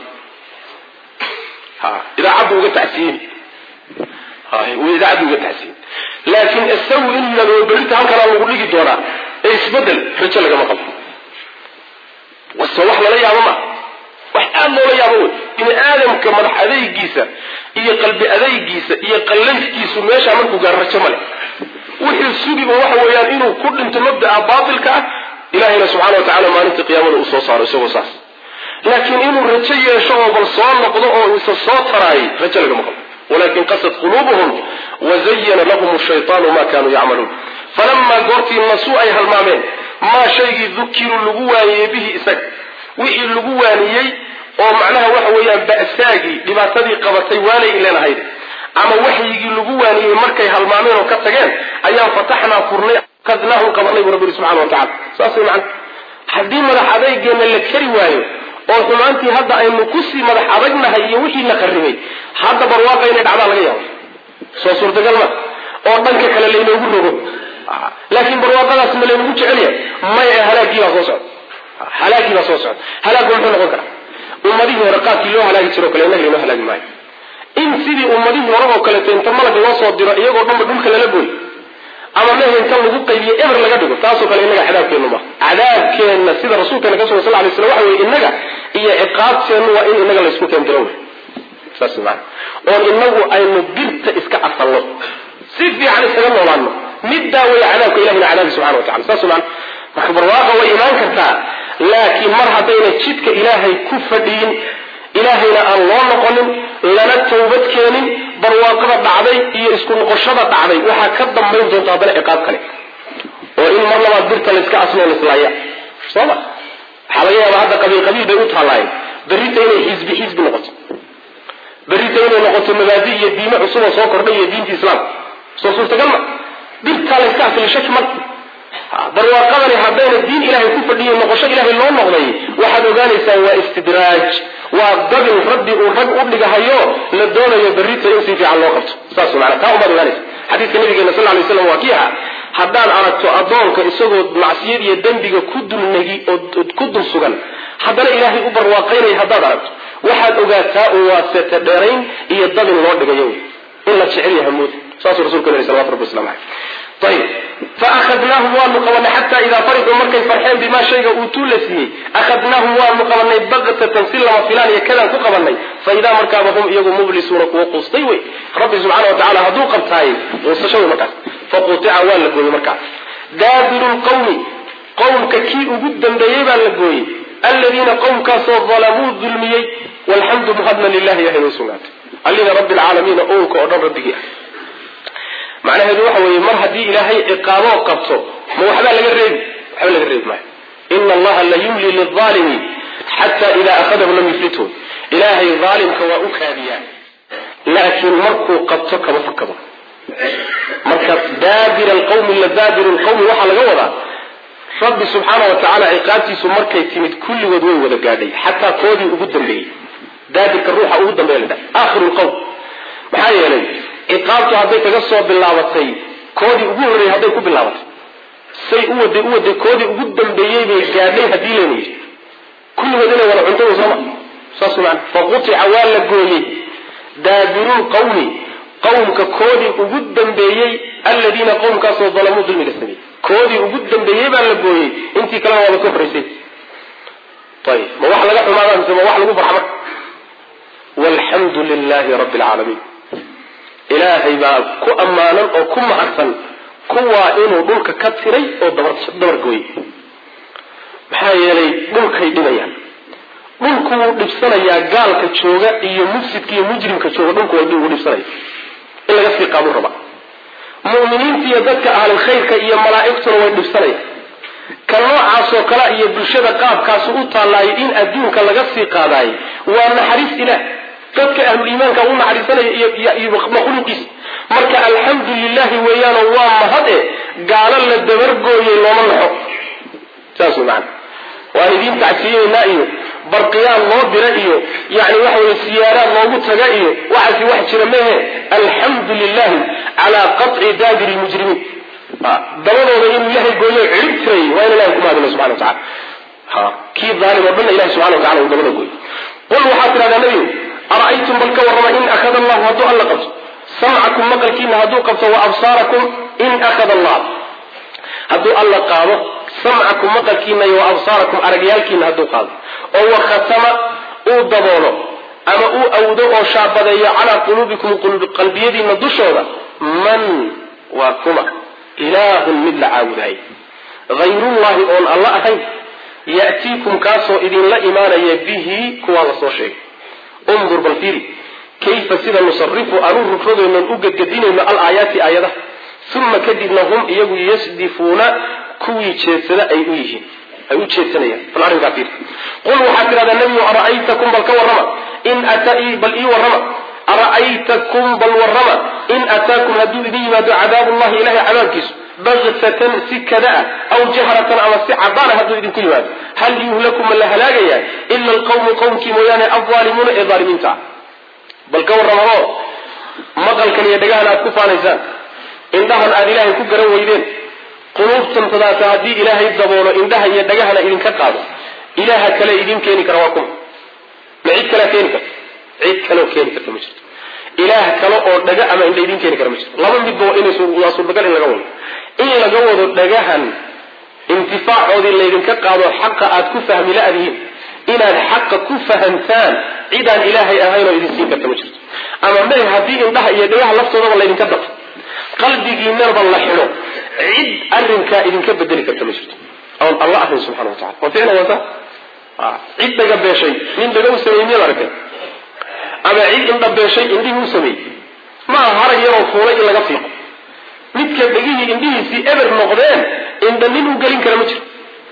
ha idaacaddu uga tacsiyini idaacaddu uga tacsiyini laakiin isagu in yidhahdo berita halkanaa lagu dhigi doonaa ee isbedel rajo lagama qabo wase wax lala yaabo ma wax aada loola yaabo wey bini aadamka madax adaygiisa iyo qalbi adaygiisa iyo qallayfkiisu meeshaa markuu gaaro rajo male wixii sugiba waxa weeyaan inuu ku dhinto mabda'a baatilka ah ilahayna subxana wa tacala maalinta qiyaamada uu soo saaro isagoo saas laakiin inuu rajo yeesho oo bal soo noqdo oo isa soo taraayay rajo lagama qabo walakin qasad quluubuhum wazayana lahum shaytaanu ma kanuu yacmaluun falamaa goortii nasuu ay halmaameen maa shaygii dukiruu lagu waaniyey bihi isaga wixii lagu waaniyey oo macnaha waxa weeyaan ba'saagii dhibaatadii qabatay waanay ileenahayd ama waxyigii lagu waaniyey markay halmaameen oo ka tageen ayaan fataxnaa furnay kadnaahum qabanay bu rabbi yidhi subxana wa tacala saas way macana haddii madax adeygeenna la kari waayo oo xumaantii hadda aynu kusii madax adagnahay iyo wixii la qarribay hadda barwaaqa inay dhacdaa laga yaabo soo suurtagal ma oo dhanka kale laynoogu rogo laakiin barwaaqadaas ma laynagu jecelyahay maya halaagii baa soo socda halaagii baa soo socda halaagu muxuu noqon karaa ummadihii hore qaabkii loo halaagi jiro o kale innaga laynoo halaagi maayo in sidii ummadihii hore oo kaleeto inta malaga loo soo diro iyagoo dhanba dhulka lala gooy ama mehe inta lagu qaybiyo eber laga dhigo taasoo kale innaga cadaabkeennu ma cadaabkeenna sida rasuulkeena ka sugan sal lay slam waxa weye innaga iyo ciqaabteennu waa in innaga laysku keendiro wey saas maana oon inagu aynu birta iska asalno si fiican isaga noolaano middaa way cadaabka ilahina cadaabi subxana wa tacala saas maana marka barwaaqa way imaan kartaa laakiin mar haddayna jidka ilaahay ku fadhiyin ilaahayna aan loo noqonin lana tawbad keenin barwaaqada dhacday iyo isku noqoshada dhacday waxaa ka dambayn doonta haddana ciqaab kale oo in mar labaad birta layska asloo lislaaya soo ma waxaa laga yaaba hadda qabiil qabiil bay u taalaayeen berrita inay xisbi xisbi noqoto berrita inay noqoto mabaadi iyo diime cusub oo soo kordhay iyo diinta islaamka soo suurtagal ma birtaa layska asli shaki mal barwaaqadani haddayna diin ilaahay ku fadhiyo noqosho ilaahay loo noqday waxaad ogaanaysaa waa istidraaj waa dabin rabbi uu rag u dhigahayo la doonayo berrita in si fiican loo qabto saas mana taa umaad ogaanaysa xadiiska nabigeena sal lay slam waa kii aha haddaan aragto addoonka isagoo macsiyad iyo dembiga ku dulnegi oo ku dul sugan haddana ilaahay u barwaaqaynaya haddaad aragto waxaad ogaataa un waa sete dheerayn iyo dabin loo dhigayo in la jecel yahay mood saasuu rasulka yhi salawatu rabbi waslamu caleyh ayib faahadnaahum waanu qabanay xataa idaa farixuu markay farxeen bimaa shayga uutuu la siiyey akhadnaahum waanu qabanay baktatan si lama filaan iyo kadaan ku qabanay fa idaa markaaba hum iyagu mublisuuna kuwa quustay wey rabbi subxana wa tacala hadduu qabtaayey quusasho wey markaas faqutica waa la gooyey markaas daabiru lqawmi qowmka kii ugu dambeeyey baa la gooyey aladiina qowmkaasoo dalamuu dulmiyey walxamdu muhadna lilahi ilahay way sugnaatay allina rabbi alcaalamiina ownka oo dhan rabbigii ah macnaheedu waxa weeye mar haddii ilaahay ciqaaboo qabto ma waxbaa laga reebi waxba laga reebi maayo ina allaha la yumli lilaalimi xata ida akhadahu lam yuflithu ilaahay aalimka waa u kaadiyaa laakiin markuu qabto kama fakado marka daabir alqawmi ladaabiru lqawmi waxaa laga wadaa rabbi subxaana wa tacaala ciqaabtiisu markay timid kulligood way wada gaadhay xataa koodii ugu dambeeyey daabirka ruuxa ugu dambeeya la dhaha aakhiru lqawm maxaa yeelay ciqaabtu hadday kaga soo bilaabatay koodii ugu horreeyey hadday ku bilaabatay say u waday u waday koodii ugu dambeeyey bay gaadhay haddii layna yidhi kulligood inay wada cuntada sooma saas man faqutica waa la gooyey daabirul qawmi qawmka koodii ugu dambeeyey alladiina qowmkaasoo dalamuu dulmiga sameeyey koodii ugu dambeeyey baa la gooyey intii kalena waaba ka horraysay ayib ma wax laga xumaada mise ma wax lagu farxa marka walxamdu lilahi rabbi alcaalamiin ilaahay baa ku ammaanan oo ku mahadsan kuwaa inuu dhulka ka tiray oo dabar gooyey maxaa yeelay dhulkay dhibayaan dhulku wuu dhibsanayaa gaalka jooga iyo mufsidka iyo mujrimka jooga dhulku wuu dhibsanaya in laga sii qaaduu rabaa mu'miniinta iyo dadka ahlulkhayrka iyo malaa'igtuna way dhibsanayaan ka noocaasoo kale iyo bulshada qaabkaasu u taallaayo in adduunka laga sii qaadaayo waa naxariis ilaah dadka ahluliimaanka u naxariisanaya iyo makhluuqiisa marka alxamdu lilahi weeyaano waa mahade gaalo la dabargooyey looma naxo saas wey macana waan idiin tacsiyeynaa iyo barqiyaan loo dira iyo yani waxa weye siyaaraad loogu taga iyo waxaasi wax jira mehe alxamdu lilahi calaa qaطci daabiri lmujrimiin dabadooda inuu ilahay gooyo cirib tiray waa in ilahay kumahadina subxana watacala ha kii daalim oo dhanna ilahi subxana watacala uu dabada gooyo qul waxaad tidhahdaa nebigu ara'aytum bal ka warrama in akhada allahu hadduu alla qabto samcakum maqalkiina hadduu qabto wa absaarakum in akhada allah hadduu alla qaado samcakum maqalkiina iyo wa absaarakum aragyaalkiina hadduu qaado oo wa khatama uu daboolo ama uu awdo oo shaabadeeyo calaa quluubikum qalbiyadiina dushooda man waa kuma ilaahun mid la caabudaayay hayrullahi oon alla ahayn ya'tiikum kaasoo idinla imaanaya bihi kuwaa la soo sheegay undur bal fiiri kayfa sida nusarifu aan u rufradoonan u gedgedinayno alaayaati aayadaha uma kadibna hum iyagu yasdifuuna kuwii jeedsada ay u yihiin ay u jeedsanayaan bal arrinkaa fiiri qul waxaad tidhahdaa nebigu ara'aytakum bal ka warrama in ata bal ii warrama ara'aytakum bal warrama in ataakum hadduu idin yimaado cadaabullahi ilahay cadaabkiisu baktatan si kada ah aw jahratan ama si cadaana hadduu idinku yimaado hal yuhlaku ma la halaagayaa ila alqawmu qowmkii mooyaane alzaalimuuna ee aalimiinta ah bal ka warrama oo maqalkan iyo dhagahan aad ku faanaysaan indhahan aad ilaahay ku garan weydeen quluubtantadaata haddii ilaahay daboolo indhaha iyo dhagahana idinka qaado ilaaha kale idin keeni kara waa kuma ma cid kalea keeni karta cid kaleoo keeni karta ma jirto ilaah kale oo dhaga ama indha idin keeni kara ma jirto laba midba waa inwaa suurtagal in laga wado in laga wado dhagahan intifaacoodii laydinka qaado xaqa aad ku fahmi la-dihiin inaad xaqa ku fahamtaan cidaan ilaahay ahayn oo idin siin karta ma jirto ama may haddii indhaha iyo dhagaha laftoodaba laydinka dafo qalbigiinaba la xidho cid arrinkaa idinka bedeli karta ma jirto oon alla ahayn subxana wa tacala waa ficlan wata cid dhaga beeshay nin dhaga u sameeyey miyaad aragtay ama cid indha beeshay indhihii u sameeyey maaha harag yaroo fuulay in laga fiiqo midka dhegihii indhihiisii eber noqdeen indha nin u gelin kara ma jiro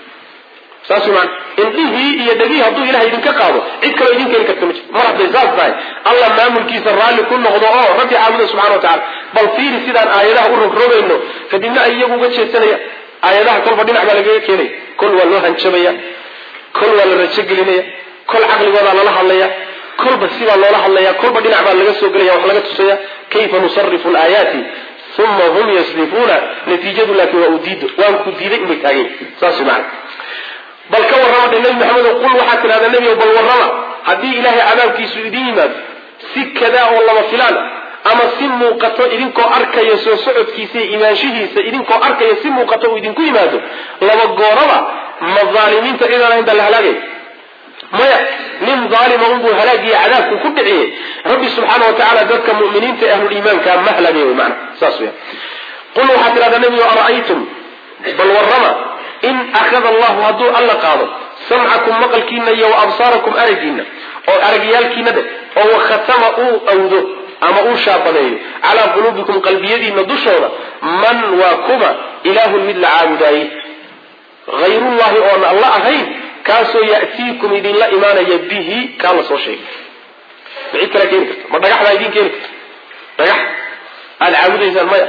saas wy maana indhihii iyo dhegihii hadduu ilahay idinka qaado cid kaloo idin keeni karta ma jiro mar hadday saas tahay allah maamulkiisa raalli ku noqdo oo rabbi caabuda subxana wa tacala bal fiiri sidaan aayadaha u rogrogayno kadibna ay iyagu uga jeedsanayaan aayadaha kolba dhinac baa lagaga keenaya kol waa loo hanjabaya kol waa la rajogelinaya kol caqligoodaa lala hadlaya kolba sibaa loola hadlaya kolba dhinac baa laga soo gelaya wax laga tusaya kayfa nusarifu laayaati uma hum yasdifuuna natiijadu laakiin waa uu diido waan ku diiday inbay taageen saas maana bal ka warrama dhe nebi maxamedo qul waxaad tidhahdaa nebigo bal warrama haddii ilaahay cadaabkiisu idin yimaado si kadaa oo lama filaan ama si muuqato idinkoo arkaya soo socodkiisa iyo imaanshihiisa idinkoo arkaya si muuqato uu idinku yimaado laba gooraba ma aalimiinta cidaan ahayn baa la halaagay maya nin aalima unbuu halaagiyo cadaabku ku dhiciyey rabbi subxaana wa tacala dadka muminiinta ee ahluliimaanka ma halaagay wy maana saas weya qul waxaad tidhahdaa nebigo ara'aytum bal warrama in akhada allahu hadduu alla qaado samcakum maqalkiina iyo wa absaarakum aragiina oo aragyaalkiina dhe oo wakhatama uu awdo ama uu shaabadeeyo calaa quluubikum qalbiyadiina dushooda man waa kuma ilaahun mid la caabudaayey hayrullahi oon alla ahayn kaasoo ya'tiikum idinla imaanaya bihi kaa la soo sheegay ma cid kalea keeni karta ma dhagaxdaa idin keeni karta dhagax aada caabudaysaan maya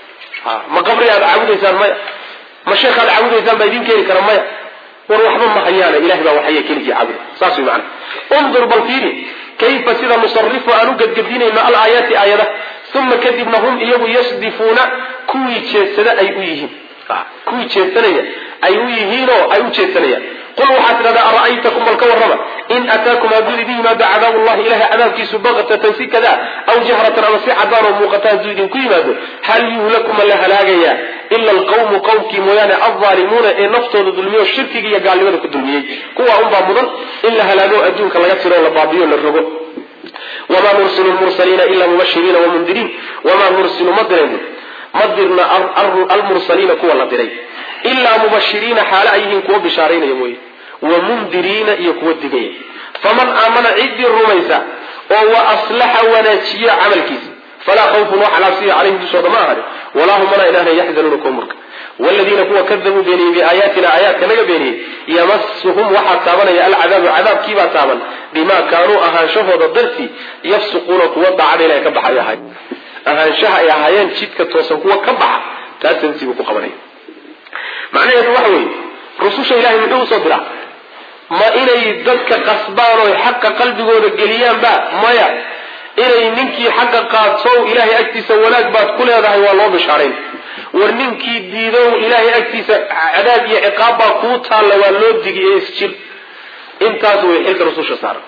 ma qabri aada caabudaysaan maya ma sheekh aad caabudaysaan baa idin keeni kara maya war waxba ma hayaana ilahay baa waxaya keligii caabuda saas way macana undur bal fiiri kayfa sida nusarifu aan u gedgedinayno alaayaati aayada uma kadibna hum iyagu yasdifuuna kuwii jeedsada ay u yihiin kuwii jeedsanaya ay u yihiinoo ay u jeedsanayaan qul waxaad tidhahdaa ara'aytakum bal ka warrama in ataakum hadduu idin yimaado cadaabu llahi ilahay cadaabkiisu baktatan si kadaa aw jahratan ama si cadaan oo muuqata hadduu idinku yimaado hal yuhlaku ma la halaagayaa ila alqawmu qowmkii mooyaane alzaalimuuna ee naftooda dulmiyo shirkiga iyo gaalnimada ku dulmiyey kuwaa unbaa mudan in la halaago adduunka laga tiro o la baabiyo la rogo wamaa nursilu lmursaliina ila mubashiriina wamundiriin wamaa nursilu ma dirayno ma dirna almursaliina kuwa la diray ilaa mubashiriina xaale ay yihiin kuwa bishaaraynaya mooye wa mundiriina iyo kuwa digaya faman aamana ciddii rumaysa oo wa aslaxa wanaajiya camalkiisa falaa khawfun wax alaabsiya calayhim dushooda ma ahani walaa hum mana inaana yaxzanuuna kuwa murka waladiina kuwa kadabuu beeniyey biaayaatina aayaadka naga beeniyey yamasuhum waxaa taabanaya alcadaabu cadaabkiibaa taaban bimaa kaanuu ahaanshahooda dartii yafsuquuna kuwa daacada ilahay ka baxay ahay ahaanshaha ay ahaayeen jidka toosan kuwa ka baxa taas dartiibuu ku qabanaya macnaheedu waxa weeye rususha ilahay muxuu usoo diraa ma inay dadka qasbaan oy xaqa qalbigooda geliyaanba maya inay ninkii xaqa qaatow ilaahay agtiisa wanaag baad ku leedahay waa loo bishaarayn war ninkii diidow ilaahay agtiisa cadaab iyo ciqaab baa kuu taalla waa loo digiye isjir intaas way xilka rususha saaran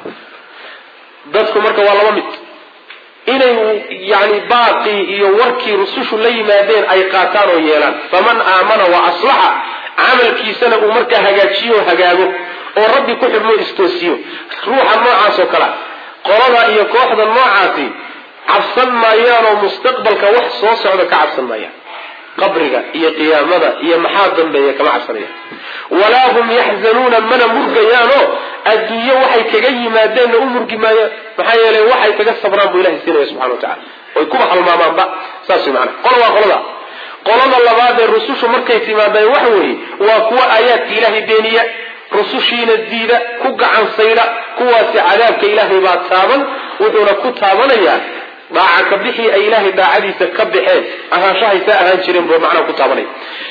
dadku marka waa laba mid inay yani baaqii iyo warkii rusushu la yimaadeen ay qaataan oo yeelaan faman aamana wa aslaxa camalkiisana uu markaa hagaajiyo o hagaago oo rabbi ku xidhmo istoosiyo ruuxa noocaas oo kalea qolada iyo kooxda noocaasi cabsan maayaanoo mustaqbalka wax soo socda ka cabsan maayaan qabriga iyo qiyaamada iyo maxaa dambeeya kama cabsanayaan walaa hum yaxzanuuna mana murgayaanoo adduunye waxay kaga yimaadeenna u murgi maayaan maxaa yeelay waxay kaga sabraan buu ilahay siinaya subxana wa tacala oy kuba halmaamaanba saas way macana qola waa qolada qolada labaad ee rusushu markay timaadeen waxa weeye waa kuwa aayaadka ilaahay beeniya rusushiina diida ku gacan sayda kuwaasi cadaabka ilaahay baa taaban wuxuuna ku taabanayaa daaca ka bixii ay ilaahay daacadiisa ka baxeen ahaanshahaysaa ahaan jireen buu macnaha ku taabanaya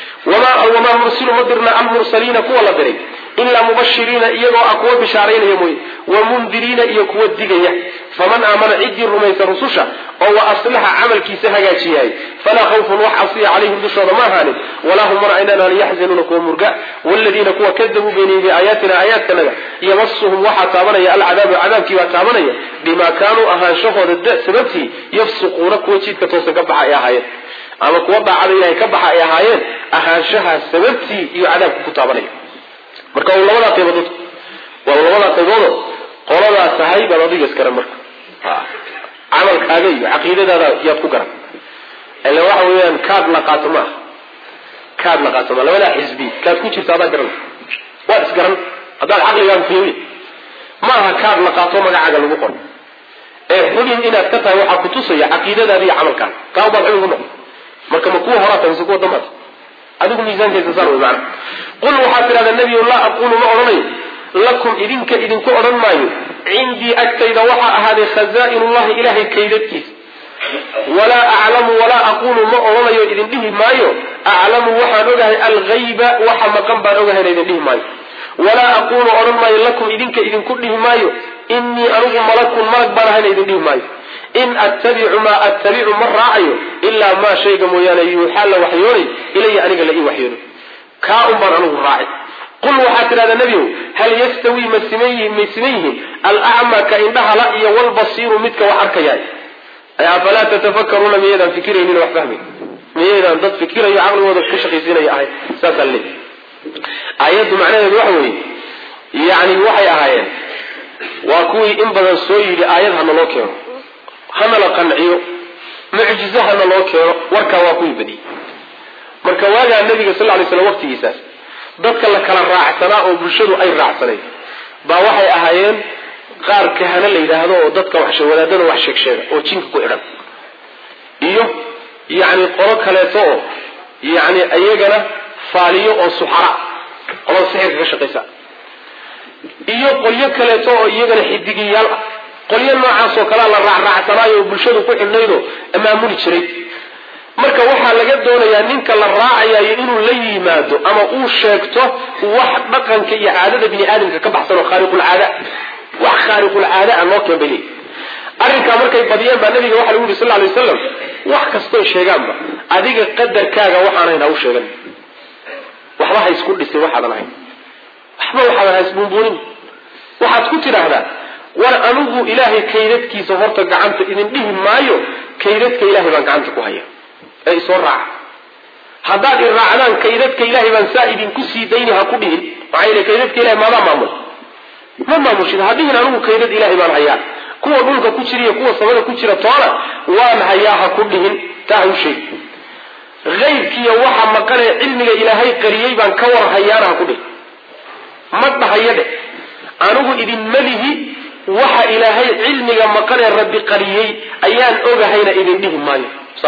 wamaa nursilu ma dirna almursaliina kuwa la diray ilaa mubashiriina iyagoo ah kuwa bishaaraynaya mooye wa mundiriina iyo kuwa digaya faman aamana ciddii rumaysa rususha oo wa aslaxa camalkiisa hagaajiyahay falaa khawfun wax cabsiya calayhim dushooda ma ahaanin walaa hum mana aynaan yaxzanuuna kuwa murga waladiina kuwa kadabuu beeniyey biaayaatina aayaadkanaga yamasuhum waxaa taabanaya alcadaabu cadaabkiibaa taabanaya bimaa kaanuu ahaanshahooda sababtii yafsuquuna kuwa jidka toosan ka baxa ay ahaayeen ama kuwa daacada ilahay ka baxa ay ahaayeen ahaanshaha sababtii iyo cadaabka ku taabanaya marka u labadaa qaybood waa labadaa qayboodo qoladaa tahay baad adiga iskaran marka camalkaaga iyo caqiidadaada yaad ku garan ila waxa weeyaan kaad la qaato ma aha kaad la qaato ma labadaa xisbi kaad ku jirta adaa garan waad isgaran haddaad caqligaaga fiiriy ma aha kaad la qaato magacaaga lagu qoro ee xubin inaad ka tahay waxaa kutusaya caqiidadaada iyo camalkaaga kaa ubaad xubin ku noqon marka ma kuwa horaa tahay mise kuwa dambaad adigu miisaankeesa saar wey macana qul waxaad tidhahdaa nebiyu laa aquulu ma odhanayo lakum idinka idinku odhan maayo cindii agtayda waxaa ahaaday khazaa'inullahi ilahay kaydadkiisa walaa aclamu walaa aquulu ma odhanayo idin dhihi maayo aclamu waxaan ogahay alghayba waxa maqan baan ogahayna idin dhihi maayo walaa aquulu odhan maayo lakum idinka idinku dhihi maayo inii anigu malakun malag baan ahayna idin dhihi maayo in attabicu maa attabicu ma raacayo ilaa maa shayga mooyaane yuuxaa la waxyoonay ilaya aniga la ii waxyoono kaa un baan anigu raacay qul waxaad tidhahdaa nebiyow hal yastawii ma siman yihiin may siman yihiin alacmaa ka indhahala iyo walbasiiru midka wax arkayaay afalaa tatafakaruuna miyaydaan fikiraynin wax fahmay miyaydaan dad fikirayo caqligooda ka shaqaysiinaya ahay saasaa le aayaddu macnaheedu waxa weeye yani waxay ahaayeen waa kuwii in badan soo yidhi aayad hana loo keeno hana la qanciyo mucjizo hana loo keeno warkaa waa kuwii badiyey marka waagaa nabiga sal lay slam waqtigiisaas dadka la kala raacsanaa oo bulshadu ay raacsanayd baa waxay ahaayeen qaar kahana la yidhaahdo oo dadka wadaadada wax sheegsheega oo jinka ku idhan iyo yacni qolo kaleeto oo yacni iyagana faaliyo oo suxara qolada sixirka ka shaqaysa iyo qolyo kaleeto oo iyagana xidigiyaal ah qolyo noocaas oo kalea la raacraacsanaayo oo bulshadu ku xidhnaydoo maamuli jiray marka waxaa laga doonayaa ninka la raacayayo inuu la yimaado ama uu sheegto wax dhaqanka iyo caadada bini aadamka ka baxsan oo khaariqulcaada wax khaariqulcaada a loo keen bay leeyihi arrinkaa markay badiyeen baa nabiga waxa lagu yuri sal lay waslam wax kastoy sheegaanba adiga qadarkaaga waxaanayn ha u sheegan waxba ha isku dhisay waxaadan ahayn waxba waxaadan ha isbuunbuunin waxaad ku tidhaahdaa war anigu ilaahay kaydadkiisa horta gacanta idin dhihi maayo kaydadka ilahay baan gacanta ku haya ee isoo raaca haddaad i raacdaan kaydadka ilahay baan saa idinku sii dayni ha ku dhihin maxaa yeele kaydadka ilahay maadaa maamul ma maamushid ha dhihin anigu kaydad ilahay baan hayaa kuwa dhulka ku jira iyo kuwa samada ku jira toona waan hayaa ha ku dhihin taa ha u sheeg aybkiiyo waxa maqanee cilmiga ilaahay qariyey baan ka war hayaana ha ku dhihin ma dhahayo dhe anigu idinma lihi waxa ilaahay cilmiga maqan ee rabbi qariyey ayaan ogahayna idin dhihi maayo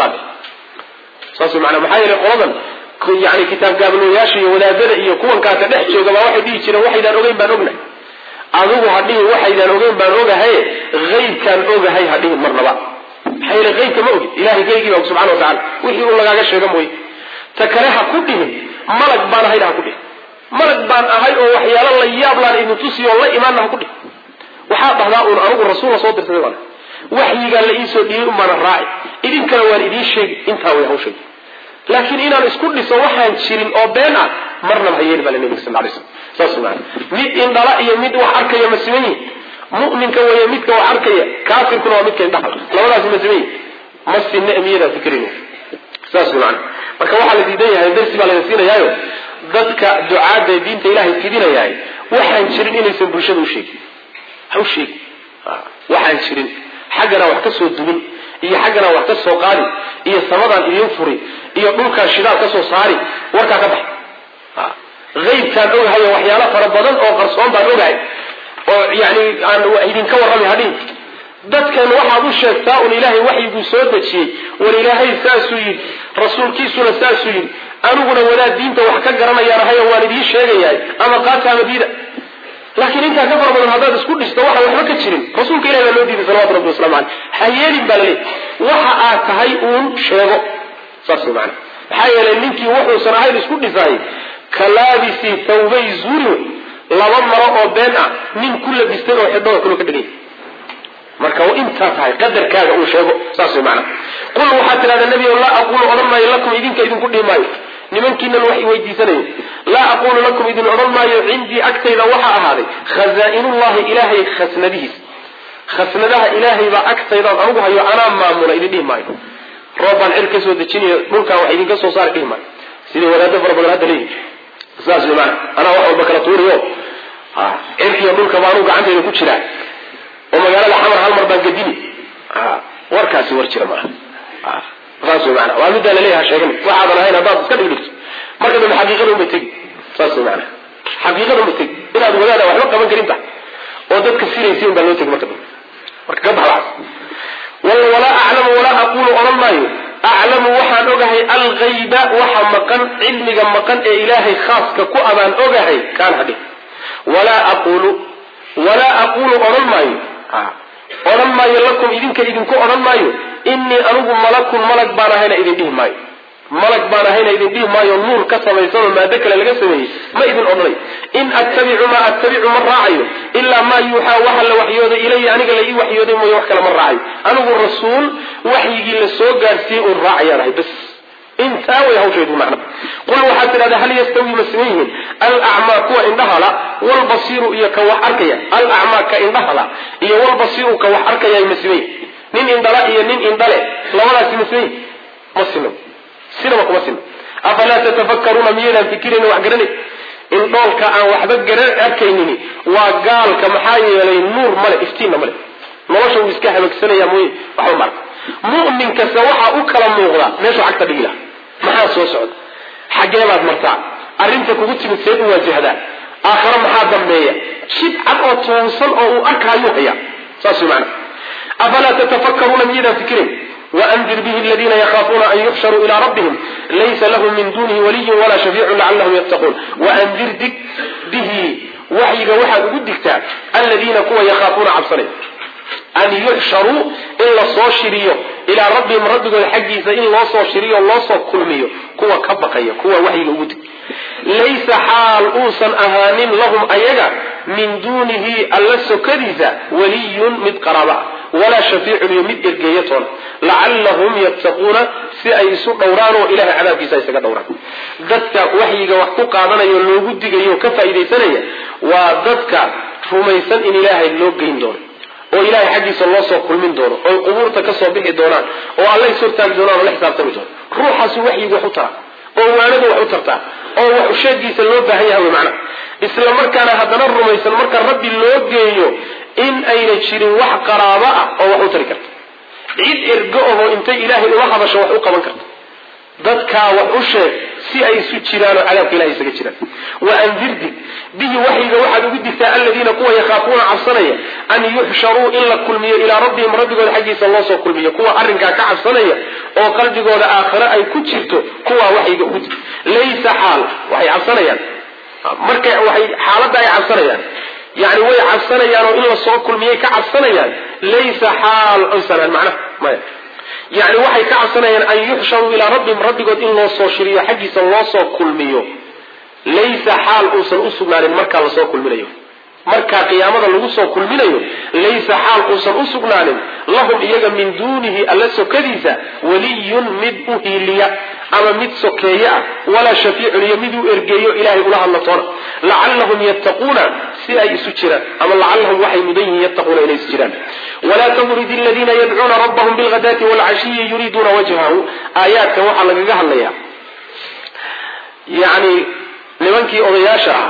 saas maana maxaa yeelay qoladan yani kitaab gaabloyaasha iyo wadaadada iyo kuwankaaka dhex jooga baa waxay dhihi jireen waxaydaan ogeyn baan ognahay adigu ha dhihin waxaydaan ogeyn baan ogahay haybkaan ogahay ha dhihin marnaba maxaa yeele haybka ma ogid ilahay geygii baa subxana wa tacala wixii uu lagaaga sheega mooye ta kale ha ku dhihin malag baan ahayn ha ku dhihin malag baan ahay oo waxyaalo la yaab laan idin tusiyo oo la imaanna ha ku dhihin waxaa dhahdaa uun anigu rasuul la soo dirsaday baan waxyigaa la iisoo dhiibay un baana raaci idinkana waan idiin sheegi intaa way hawsheegi laakiin inaan isku dhiso waxaan jirin oo been ah marnaba ha yeeli baa nabiga sal lay slam saas maana mid indhala iyo mid wax arkaya ma siman yihin mu'minka weeye midka wax arkaya kaafirkuna waa midka indhaha labadaasi ma siman yihin ma sinna miyadaa fikrin saas maana marka waxaa la diidan yahay darsi baa laga siinayaayo dadka ducaadda ee diinta ilaahay fidinayahay waxaan jirin inaysan bulshada u sheegin ha u sheegin waxaan jirin xaggana wax ka soo dubin iyo xaggana wax ka soo qaadi iyo samadaan idiin furi iyo dhulkaan shidaal ka soo saari warkaa ka bax aybkaan ogahayo waxyaalo fara badan oo qarsoon baan ogahay oo yani aan idinka warrami hadhin dadkan waxaad u sheegtaa un ilaahay waxyiguu soo dejiyey war ilaahay saasuu yidhi rasuulkiisuna saasuu yidhi aniguna wadaad diinta wax ka garanayaan ahayo waan idiin sheegayahay ama qaata ama diida laakiin intaa ka fara badan haddaad isku dhisto waxaan waxba ka jirin rasuulka ilahi baa loo diiday salawatu rabbi waslamu caleyh ha yeelin baa laleey waxa aad tahay uun sheego saas way macana maxaa yeelay ninkii wuxuusan ahayn isku dhisaayay kalaabisi thawbay zuuri wey laba maro oo been ah nin ku labistay oo xidhada kula ka dhigay marka intaa tahay qadarkaaga uu sheego saas way macana qul waxaad tidhahdaa nebi laa aqulu odhan maayo lakum idinka idinku dhihi maayo nimankiinan wax weydiisanayo laa aqulu lakum idin odhan maayo cindii agtayda waxaa ahaaday khazaa'inullahi ilaahay khasnadihiis khasnadaha ilaahay baa agtaydaan anugu hayo anaa maamula idin dhihi maayo roob baan cir ka soo dejinayo dhulkaan wax idinka soo saari dhihi maayo sidai wadaado fara badan hadda leeyihi saas way maana anaa wax walba kala tuuriyo cirkiiyo dhulka baa anugu gacantayda ku jiraa oo magaalada xamar hal mar baan gadini warkaasi war jira maaha saas way maana waa middaa laleeyaha sheegan waxaadan ahayn haddaad iska dhigdhigto marka dambe xaqiiqada unbay tegi saas way maana xaqiiqada unbay tegi inaad wadaada waxba qaban karin tahay oo dadka siraysi un baa loo tegi marka dambe marka ka bax waxaas walaa aclamu walaa aquulu odhan maayo aclamu waxaan ogahay alghayba waxa maqan cilmiga maqan ee ilaahay khaaska ku abaan ogahay kaan hadhi walaa aquulu walaa aquulu odhan maayo odhan maayo lakum idinka idinku odhan maayo innii anigu malakun malag baan ahayna idin dhihi maayo malag baan ahayna idin dhihi maayo nuur ka samaysanoo maado kale laga sameeyey ma idin odhanay in attabicu maa attabicu ma raacayo ilaa maa yuuxaa waxa la waxyooday ilaya aniga la ii waxyooday mooye wax kale ma raacayo anigu rasuul waxyigii la soo gaarsiiyey uun raacayaan ahay bas intaa way hawshaydu macna qul waxaad tidhahdaa hal yastawi ma siman yihiin alacmaa kuwa indhahala walbasiiru iyo ka wax arkaya alacmaa ka indhahala iyo walbasiiru ka wax arkaya ma siman yihin nin indhala iyo nin indhale labadaasi ma siman yihin ma siman sinaba kuma siman afalaa tatafakkaruuna miyaydaan fikirayni wax garanay indhoolka aan waxba garan arkaynini waa gaalka maxaa yeelay nuur male iftiinna male nolosha wuu iska habagsanaya mooye waxba marka mu'min kasta waxaa u kala muuqda meeshuu cagta dhigi laha maxaa soo socda xaggee baad martaa arrinta kugu timid seed u waajahdaa aakhare maxaa dambeeya jid cad oo toonsan oo uu arkayuu hayaa saas way macana afalaa tatafakkaruuna miyaydaan fikirayn waandir bihi aladiina yakhaafuuna an yuxsharuu ilaa rabbihim laysa lahum min dunihi waliyun walaa shafiicun lacallahum yattaquun waandir dig bihi waxyiga waxaad ugu digtaa aladiina kuwa yakhaafuuna cabsanay an yuxsharuu in la soo shiriyo ilaa rabbihim rabbigooda xaggiisa in loo soo shiriyo loo soo kulmiyo kuwa ka baqaya kuwa waxyiga ugu dig laysa xaal uusan ahaanin lahum ayaga min duunihi alla sokadiisa waliyun mid qaraaba ah walaa shafiicun iyo mid ergeeya toona lacallahum yattaquuna si ay isu dhowraan oo ilahay cadaabkiisa isaga dhowraan dadka waxyiga wax ku qaadanaya loogu digayo o ka faa'iidaysanaya waa dadka rumaysan in ilaahay loo geyn doono oo ilahay xaggiisa loo soo kulmin doono oo qubuurta ka soo bixi doonaan oo alla is hortaagi doonaan oo la xisaabtami doono ruuxaasu waxyiga wax u tara oo waanadu wax u tartaa oo wax usheegiisa loo baahan yahay wy macna isla markaana haddana rumaysan marka rabbi loo geeyo in ayna jirin wax qaraabo ah oo wax u tari karta cid ergo ahoo intay ilaahay ula hadasho wax u qaban karta dadkaa wax u sheeg si ay isu jiraan oo cadaabka ilahay isaga jiraan wa andirdig bihi waxyiga waxaad ugu digtaa aladiina kuwa yakhaafuuna cabsanaya an yuxsharuu in la kulmiyo ilaa rabbihim rabbigooda xaggiisa loo soo kulmiyo kuwa arrinkaa ka cabsanaya oo qalbigooda aakhiro ay ku jirto kuwaa waxyiga ugu dig laysa xaal waxay cabsanayaan marka waxay xaaladda ay cabsanayaan yani way cabsanayaan oo in la soo kulmiyay ka cabsanayaan laysa xaal oysanaan macnaha maya yani waxay ka cabsanayaan an yuxsharuu ilaa rabbihim rabbigood in loo soo shiriyo xaggiisa loo soo kulmiyo laysa xaal uusan u sugnaanin markaa lasoo kulminayo markaa qiyaamada lagu soo kulminayo laysa xaal uusan u sugnaanin lahum iyaga min duunihi alla sokadiisa waliyun mid u hiiliya ama mid sokeeye ah walaa shafiicun iyo mid u ergeeyo ilaahay ula hadla toona lacallahum yattaquuna si ay isu jiraan ama lacallahum waxay mudan yihiin yattaquuna inay isu jiraan walaa tamrid aladiina yadcuuna rabbahum bilghadaati waalcashiyi yuriiduuna wajhahu aayaadkan waxaa lagaga hadlayaa yani nimankii odayaasha ahaa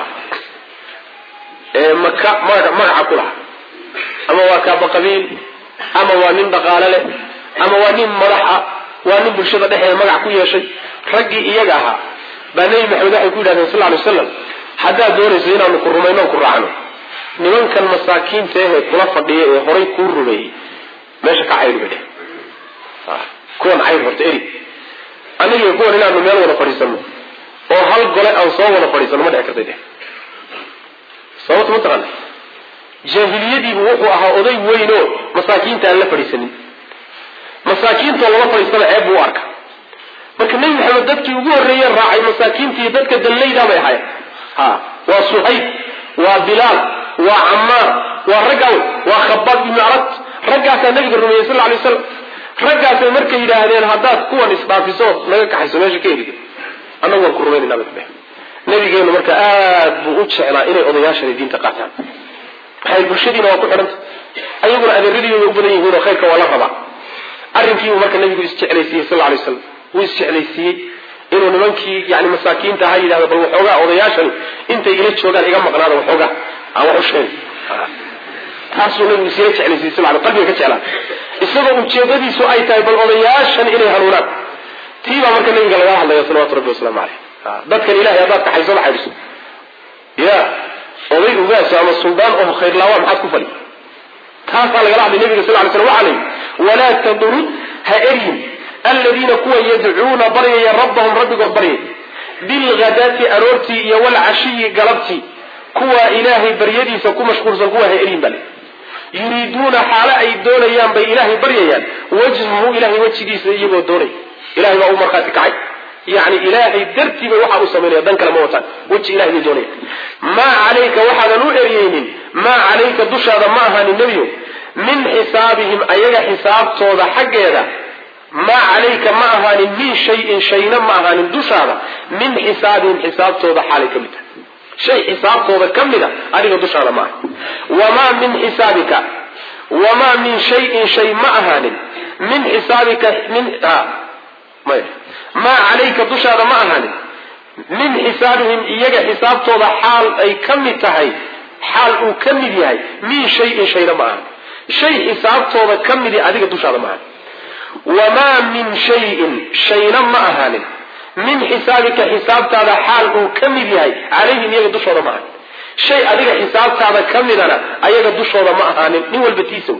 ee maka magaca ku lahaa ama waa kaaba qabiil ama waa nin dhaqaale leh ama waa nin madaxa waa nin bulshada dhexeeda magac ku yeeshay raggii iyaga ahaa baa nebi maxamed waxay ku yidhahdeen sal lay slam haddaad doonayso inaanu ku rumayno ku raacno nimankan masaakiinta ahee kula fadhiya ee horay kuu rumeeyey meesha ka cayr bay dheh kuwan cayr horta eri aniga kuwan inaanu meel wada fadhiisano oo hal gole aan soo wada fadhiisano ma dhici kartay dheh sababta ma taqaana jaahiliyadiibu wuxuu ahaa oday weyn oo masaakiinta aan la fadhiisanin masaakiintoo lama fadhiistaba ceeb buu u arka marka nebi maxamed dadkii ugu horreeye raacay masaakiintii dadka dallayda bay ahayen ha waa suhayb waa bilaal waa camaar waa raggaw waa khabaab ibnu arad raggaasaa nabiga rumeeyey sal lay slam raggaasay markay yidhaahdeen haddaad kuwan isdhaafiso naga kaxayso meesha ka erida annagu waan ku rumaynayna bay dheh nabigeenu marka aad buu u jeclaa inay odayaashani diinta qaataan maxay bulshadiina waa ku xidhanta ayaguna adeeradiiba u badan yihiin oo khayrka waa la rabaa arrinkiibuu marka nabigu isjeclaysiiyey sal lay slam wuu isjeclaysiiyey inuu nimankii yani masaakiinta ha yidhahdo bal waxoogaa odayaashani intay ila joogaan iga maqnaada waxoogaa aan wax u sheeg taasuu nabigu isila jeclaysiiyey sal l qalbiga ka jeclaa isagoo ujeedadiisu ay tahay bal odayaashan inay hanuunaan tii baa marka nabiga lagala hadlaya salawatu rabbi wasalaamu caleyh dadkan ilahay haddaad kaxayso ma xaydhiso ya oday ugaaso ama suldaan oo khayrlaawa maxaad ku fali taasaa lagala hadlay nabiga sal lay slam waxa la yidhi walaa tadrud ha eryin aladiina kuwa yadcuuna baryaya rabbahum rabbigood baryay bilghadaati aroortii iyo walcashiyi galabtii kuwa ilaahay baryadiisa ku mashquulsan kuwa ha eryin bale yuriiduuna xaalo ay doonayaan bay ilaahay baryayaan wajhahu ilahay wejigiisa iyagoo doonay ilahay baa u markhaati kacay yani ilaahay dartii bay waxaa u samaynaya dan kale ma wataan weji ilahay bay doonaya maa calayka waxaadan u eryeynin maa calayka dushaada ma ahaanin nebiyo min xisaabihim ayaga xisaabtooda xaggeeda maa calayka ma ahaanin min shayin shayna ma ahaanin dushaada min xisaabihim xisaabtooda xaalay ka mid tahay shay xisaabtooda ka mid a adiga dushaada ma aha wamaa min xisaabika wamaa min shayin shay ma ahaanin min xisaabika min maya maa calayka dushaada ma ahaanin min xisaabihim iyaga xisaabtooda xaal ay ka mid tahay xaal uu ka mid yahay min shayin shayna ma ahanin shay xisaabtooda ka midi adiga dushaada ma ahanin wamaa min shayin shayna ma ahaanin min xisaabika xisaabtaada xaal uu ka mid yahay calayhim iyaga dushooda ma ahaanin shay adiga xisaabtaada ka midana ayaga dushooda ma ahaanin nin walba tiisaw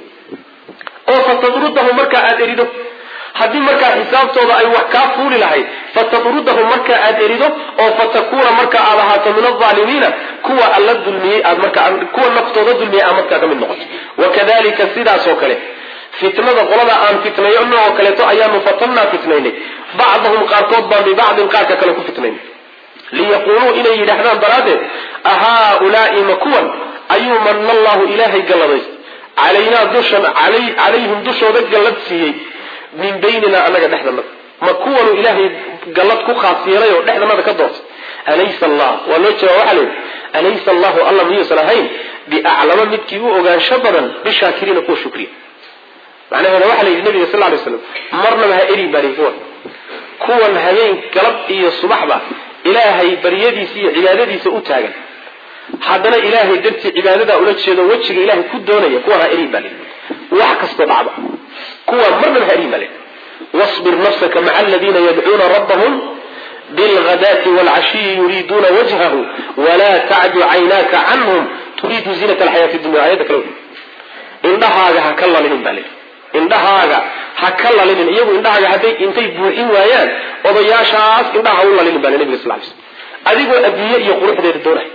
oo fatadrudahu markaa aada erido haddii markaa xisaabtooda ay wax kaa fuuli lahayd fatadrudahu markaa aada erido oo fatakuuna marka aad ahaato min alaalimiina kuwa alla dulmiyey aad markaa kuwa naftooda dulmiyey aad markaa ka mid noqoto wakadalika sidaas oo kale fitnada qolada aan fitnayno oo kaleeto ayaanu fatannaa fitnaynay bacdahum qaarkood baan bibacdin qaarka kale ku fitnaynay liyaquuluu inay yidhaahdaan daraaddeed ahaaulaai ma kuwan ayuu manna allahu ilaahay galladays calaynaa dushan calayhim dushooda gallad siiyey min baynina annaga dhexdanada ma kuwanu ilaahay gallad ku khaas yeelay oo dhexdanada ka doortay alaysa allah waa loo jawaab waxaa layidhi alaysa allahu alla miyuusan ahayn biaclama midkii u ogaansho badan bishaakiriina kuwa shukriya macnaheeda waxaa la yidhi nabiga sal lay slam marnaba ha erin baa lihi kuwan kuwan habeen galab iyo subaxba ilaahay baryadiisa iyo cibaadadiisa u taagan haddana ilaahay dartii cibaadadaa ula jeedo wejiga ilaahay ku doonaya kuwan ha erin baa lihi wax kastoo dhacba kuwan marnaba ha erin baa lihi wasbir nafsaka maca aladiina yadcuuna rabbahum bilghadaati waalcashiyi yuriiduuna wajhahu walaa tacdu caynaaka canhum turiidu ziinat alxayaati dunya aayadda kale indhahaaga ha ka lalinin baa lii indhahaaga ha ka lalinin iyagu indhahaaga hadday intay buuxin waayaan odayaashaas indhaha ha u lalinin baa nabiga sal lay slam adigoo adduunye iyo quruxdeeda doonay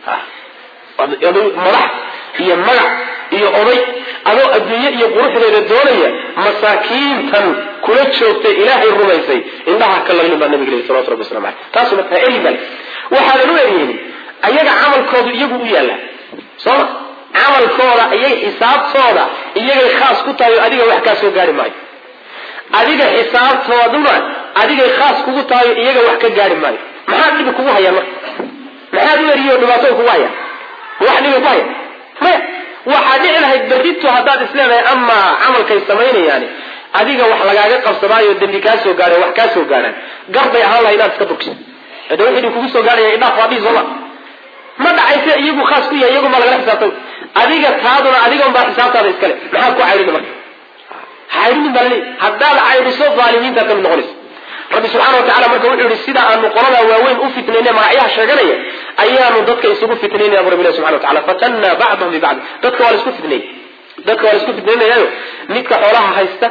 madax iyo magac iyo oday adoo adduunye iyo quruxdeeda doonaya masaakiintan kula joogtay ilaahay rumaysay indhaha ka lalinin baa nabiga lii salawatu rabbi waslamu aleyh taasu markaa eri bal waxaanan u eryenin ayaga camalkoodu iyagu u yaalla sooma camalkooda iyay xisaabtooda iyagay khaas ku tahay oo adiga wax kaa soo gaari maayo adiga xisaabtooduna adigay khaas kugu tahay oo iyaga wax ka gaari maayo maxaa dhibi kugu hayaan marka maxaad u eriyo dhibaato kugu hayaan wax dhibi ku haya maya waxaa dhici lahayd berrito haddaad isleedahay amaa camalkay samaynayaani adiga wax lagaaga qabsadaayo dembi kaa soo gaadha wax kaa soo gaadhaan garbay ahaan lahay inaad iska durkiso de wixii kugu soo gaadhaya idhaaf waa dhihi sooma ma dhacayse iyagu khaas ku yahay iyagu ma lagala xisaabtay adiga taaduna adigan baa xisaabtaada iskale maxaad ku caydhini marka caydhinin baa laleeyahy haddaad caydhiso aalimiintaad ka mid noqonaysa rabbi subxana wa tacala marka wuxuu yihi sida aanu qoladaa waaweyn u fitnayne magacyaha sheeganaya ayaanu dadka isugu fitnaynaya bu rabbi ilahi subxana wa tacala fatanna bacdahum bibacd dadka waa la isku fitnayy dadka waa la isku fitnaynayaayo midka xoolaha haysta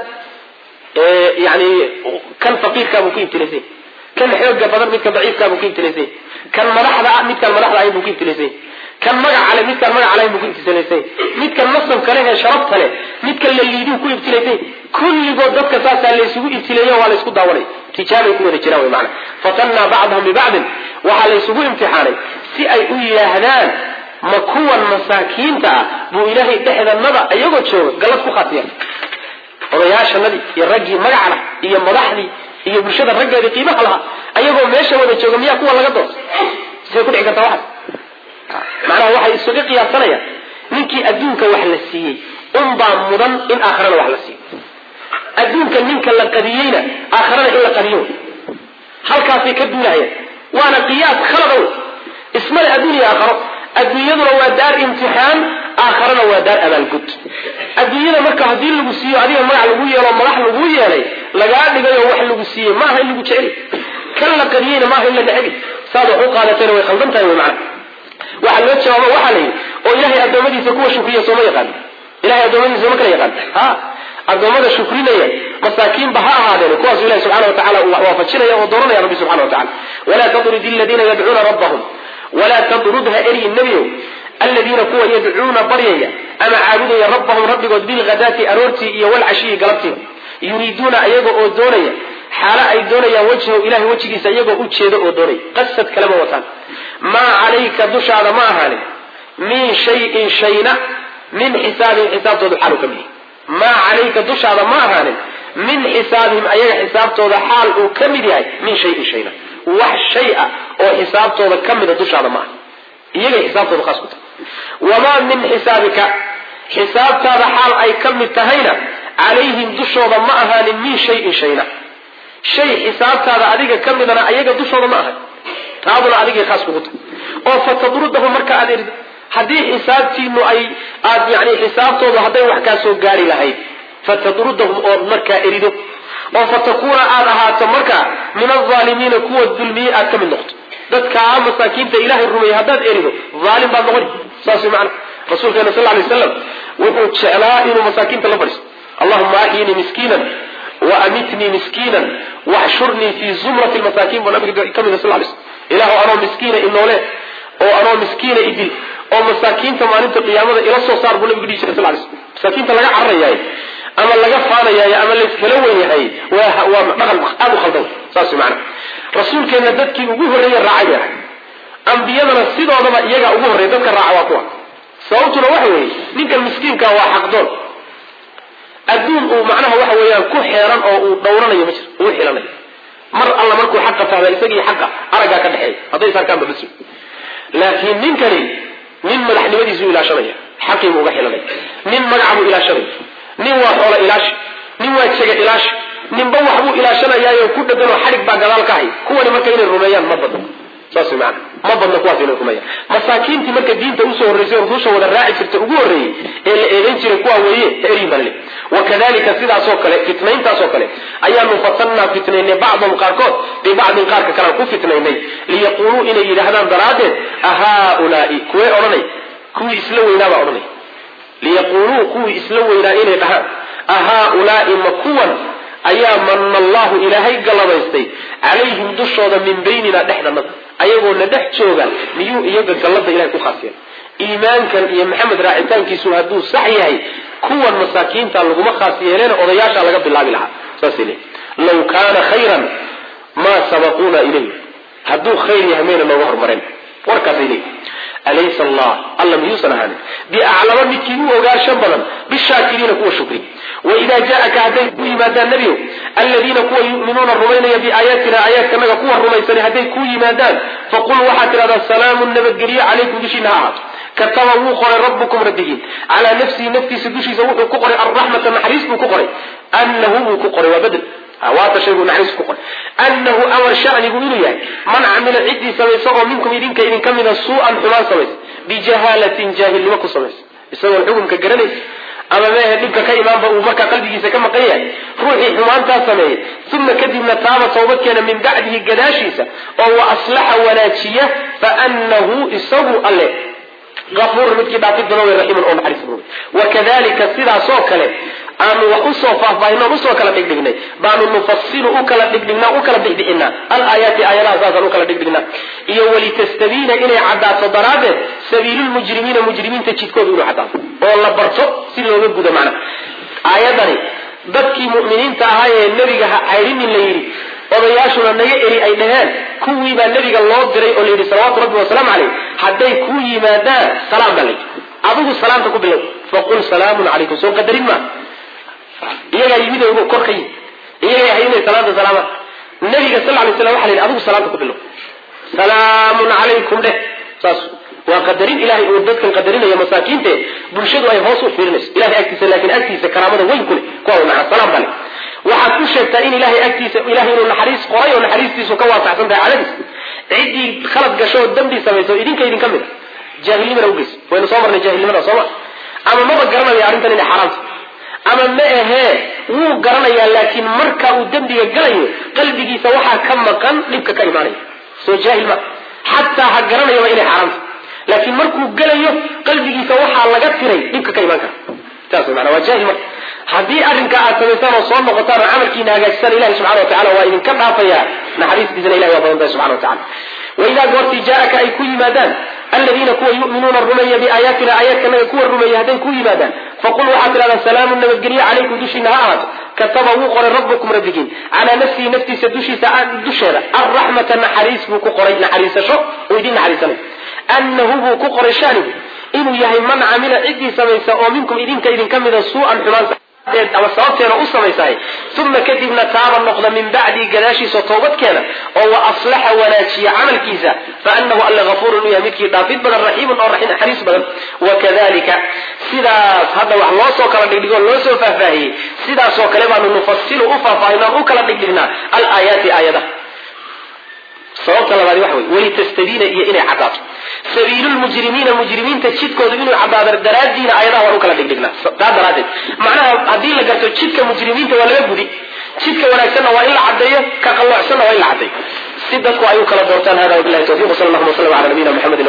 yani kan faqiirkaabuu ku ibtilaysay kan xooga badan midkan daciifkaabuu ku ibtilaysay kan madaxda ah midkaan madaxda ahayn buu ku ibtilaysay kan magaca le midkaan magaca lahayn buu ku ibtilaysay midkan nasabka leh ee sharafta leh midkan la liiduu ku ibtilaysay kulligood dadka saasaa laysugu ibtileeyo waa laysku daawanay tijaabay ku wada jiraan wy maana fatannaa bacdahum bibacdin waxaa laysugu imtixaanay si ay u yidhaahdaan ma kuwan masaakiinta ah buu ilaahay dhexdanada iyagoo jooga gallad ku khaasiya odayaashanadii iyo raggii magaca lah iyo madaxdii iyo bulshada raggeedii qiimaha lahaa ayagoo meesha wada jooga miyaa kuwa laga doorta say ku dhici kartaa waxaas macnaha waxay isuga qiyaasanayaan ninkii adduunka wax la siiyey unbaa mudan in aakhirana wax la siiyo adduunka ninka la qadiyeyna aakhirana in la qadiyo halkaasay ka duulahayaan waana qiyaas khalada wey ismale adduun iyo aakharo adduunyaduna waa daar imtixaan aakharana waa daar abaalgud adduunyada marka haddii lagu siiyo adiga magac lagu yeelo madax lagu yeelay lagaa dhigayoo wax lagu siiyey maaha in lagu jeceli kan la qadiyeyna maaha in la necbi saad wax u qaadatayna way khaldan tahay wy macana waxaa loo jawaabo waxaa la yidhi oo ilaahay addoommadiisa kuwa shukriya sooma yaqaan ilahay addoommadiisa sooma kala yaqaan ha addoommada shukrinaya masaakiinba ha ahaadeen kuwaasu ilahi subxana wa tacala uu waafajinaya oo dooranaya rabbi subxana wa tacala walaa tadrid aladiina yadcuuna rabbahum walaa tadrudha eryi nebiow aladiina kuwa yadcuuna baryaya ama caabudaya rabbahum rabbigood bilghadaati aroortii iyo walcashiyi galabtii yuriiduuna iyaga oo doonaya xaalo ay doonayaan wajhahu ilahay wejigiisa iyagoo u jeedo oo doonaya qasad kalema wataan maa calayka dushaada ma ahaanin min shayin shayna min xisaabihim xisaabtooda xaalu ka mid maa calayka dushaada ma ahaanin min xisaabihim ayaga xisaabtooda xaal uu ka mid yahay min shayin shayna wax shay ah oo xisaabtooda ka mida dushaada ma aha iyagay xisaabtooda khaas ku tahay wamaa min xisaabika xisaabtaada xaal ay ka mid tahayna calayhim dushooda ma ahaanin min shayin shayna shay xisaabtaada adiga ka midana ayaga dushooda ma ahan taaduna adigay khaas kugu tahay oo fatadrudahu marka aad erido haddii xisaabtiinu ay aad yani xisaabtoodu hadday wax kaa soo gaari lahayd fatadrudahum ood markaa erido oo fatakuuna aad ahaato markaa min alaalimiina kuwa dulmiyey aad ka mid noqoto dadkaa masaakiinta ilaahay rumeeyey haddaad erido aalim baad noqoni saas way macana rasuulkeena sal lay slam wuxuu jeclaa inuu masaakiinta la fadhiisto allahuma axyinii miskiinan wa amitnii miskiinan waxshurnii fii zumrati lmasaakiin buu nabiga ka mida sal lay slm ilaahu anoo miskiina inoole oo anoo miskiina idil oo masaakiinta maalinta qiyaamada ila soo saar buu nabigu dhihi jiray sal lay slm masaakiinta laga cararayaay ama laga faanayaay ama layskala wen yahay waa waa dhaqan aada u khaldan saas macana rasuulkeenna dadkii ugu horreeye raacay bay ahay ambiyadana sidoodaba iyagaa ugu horreeya dadka raaca waa kuwa sababtuna waxa weeye ninkan miskiinka waa xaqdoon adduun uu macnaha waxa weeyaan ku xeeran oo uu dhowranayo ma jir uu xilanayo mar alla markuu xaqa fahma isagii xaqa araggaa ka dhexeeya hadday sarkaanba bas laakiin ninkani nin madaxnimadiisu ilaashanaya xaqiibuu uga xilanaya nin magacbuu ilaashanaya nin waa xoola ilaashi nin waa jega ilaashi ninba waxbuu ilaashanayaayo ku dheganoo xadhig baa gadaal ka hay kuwani marka inay rumeeyaan ma badno saas maana ma badna kuwaas inay rumeeyaan masaakiintii marka diinta usoo horreysay oo rususha wada raaci jirta ugu horreeyey ee la eedayn jiray kuwa weeye eryin baan le wakadalika sidaasoo kale fitnayntaasoo kale ayaanu fatannaa fitnaynay bacdahum qaarkood bibacdin qaarka kalaan ku fitnaynay liyaquuluu inay yidhaahdaan daraaddeed ahaulaai kuwee odhanay kuwii isla weynaabaa odhanay liyaquuluu kuwii isla weynaa inay dhahaan ahaulaai ma kuwan ayaa mana allahu ilaahay galladaystay calayhim dushooda min baynina dhexdanada ayagoona dhex jooga miyuu iyaga gallada ilahay ku khaas yeelay iimaankan iyo maxamed raacitaankiisu hadduu sax yahay kuwan masaakiinta laguma khaas yeeleen odayaasha laga bilaabi lahaa saasay leeyihin law kaana khayran maa sabaquuna ilayh hadduu khayr yahay mayna nooga hormareen warkaasay leeyihin alaysa allah alla miyuusan ahaanin biaclama midkii u ogaansho badan bishaakiriina kuwa shukri waidaa jaaka hadday ku yimaadaan nebiyow aladiina kuwa yuminuuna rumaynaya biaayaatina aayaadkanaga kuwa rumaysani hadday ku yimaadaan faqul waxaad tidhahdaa salaamun nabadgelyo calaykum dushiina ha ahaato kataba wuu qoray rabbukum rabbigiin calaa nafsihi naftiisa dushiisa wuxuu ku qoray alraxmata naxariis buu ku qoray anahu buu ku qoray waa bedel waata shaygu naxariis ku qoray anahu amar shanigu inuu yahay man camila ciddii samaysa oo minkum idinka idinka mida suu-an xumaan samaysa bijahaalatin jaahilnimo ku samaysa isagoon xukumka garanaysa ama meehe dhibka ka imaanba uu markaa qalbigiisa ka maqan yahay ruuxii xumaantaa sameeyey uma kadibna taaba tawbadkeena min bacdihi gadaashiisa oo wa aslaxa wanaajiya faanahu isagu alle afuur midkii dhaafid badan wey raxiiman oo naxariis badan wakadalika sidaasoo kale aanu wax usoo faahfaahin oon usoo kala dhigdhignay baanu nufasilu u kala dhigdhignaa u kala bixbixinaa alaayaati aayadaha saasaan u kala dhigdhignaa iyo walitastabiina inay caddaato daraaddeed sabiilulmujrimiina mujrimiinta jidkooda inuu caddaato oo la barto si looga gudo macnaha aayadani dadkii mu'miniinta ahaa ee nebiga ha cayrinin la yidhi odayaashuna naga eri ay dhaheen kuwii baa nebiga loo diray oo layidhi salawaatu rabbi wasalaamu caleyh hadday ku yimaadaan salaam baa layidhi adigu salaamta ku bilow faqul salaamun calaykum soo qadarin maa iyagaa yimid oo kor ka yimid iyagaa hay inay salaanta salaamaan nabiga sal lay slam waxa la yidhi adigu salaanta ku bilow salaamun calaykum dheh saas waa qadarin ilahay uu dadkan qadarinayo masaakiinte bulshadu ay hoos u fiirinayso ilahay agtiisa laakiin agtiisa karaamada weyn ku leh kuwa naca salaam bale waxaad ku sheegtaa in ilahay agtiisa ilahay inuu naxariis qoray oo naxariistiisu ka waasacsan tahay cadadiis ciddii khalad gasho oo dambi samayso idinka idinka mid a jaahilnimana ugeys waynu soo marnay jaahilnimada sooma ama maba garanaya arrintan inay xaaraanta ama ma ahee wuu garanayaa laakiin marka uu dembiga galayo qalbigiisa waxaa ka maqan dhibka ka imaanaya soo jaahil ma xataa ha garanayaba inay xaaraanta laakiin markuu gelayo qalbigiisa waxaa laga tiray dhibka ka imaan kara saas mana waa jaahil marka haddii arrinka aad samaysaan oo soo noqotaan oo camalkiina hagaajisaan ilahi subxana wa tacala waa idinka dhaafayaa naxariistiisana ilahi waa badan tahay subxana wa tacala waidaa goortii jaaaka ay ku yimaadaan aladiina kuwa yuminuuna rumeeya biaayaatina aayaadkanaga kuwa rumeeya hadday ku yimaadaan faqul waxaad tidhahdaa salaamu nabadgelyo calaykum dushiina ha ahaato kataba wuu qoray rabbukum rabbigiin calaa nafsihi naftiisa dushiisa dusheeda alraxmata naxariis buu ku qoray naxariisasho oo idin naxariisanay anahu buu ku qoray shanigu inuu yahay man camila ciddii samaysa oo minkum idinka idinka mida suu'an xumaan ama sababteena u samaysahay uma kadibna taaba noqda min bacdii gadaashiisa toobadkeena oo wa aslaxa wanaajiya camalkiisa faanahu alla afuurun u yahay midkii dhaafid badan raxiimun oo naxariis badan wakadalika sidaas hadda wax loo soo kala dhigdhigo loo soo faahfaahiyey sidaasoo kale baanu nufasilu u faahfaahinaan u kala dhigdhignaa alaayaati aayadaha sababta labaadi waxa wey walitastabiina iyo inay caddaato sabiilulmujrimiina mujrimiinta jidkooda inuu caddaado daraadiina ayadaha waan u kala dhigdhignaa taa daraaddeed macnaha haddii la garto jidka mujrimiinta waa laga gudi jidka wanaagsanna waa in la caddeeyo ka qalloocsanna waa in la caddeeyo si dadku ay u kala doortaan hada wabilahi tawfiq sal allahuma wasalam ala nabiyina muxamedin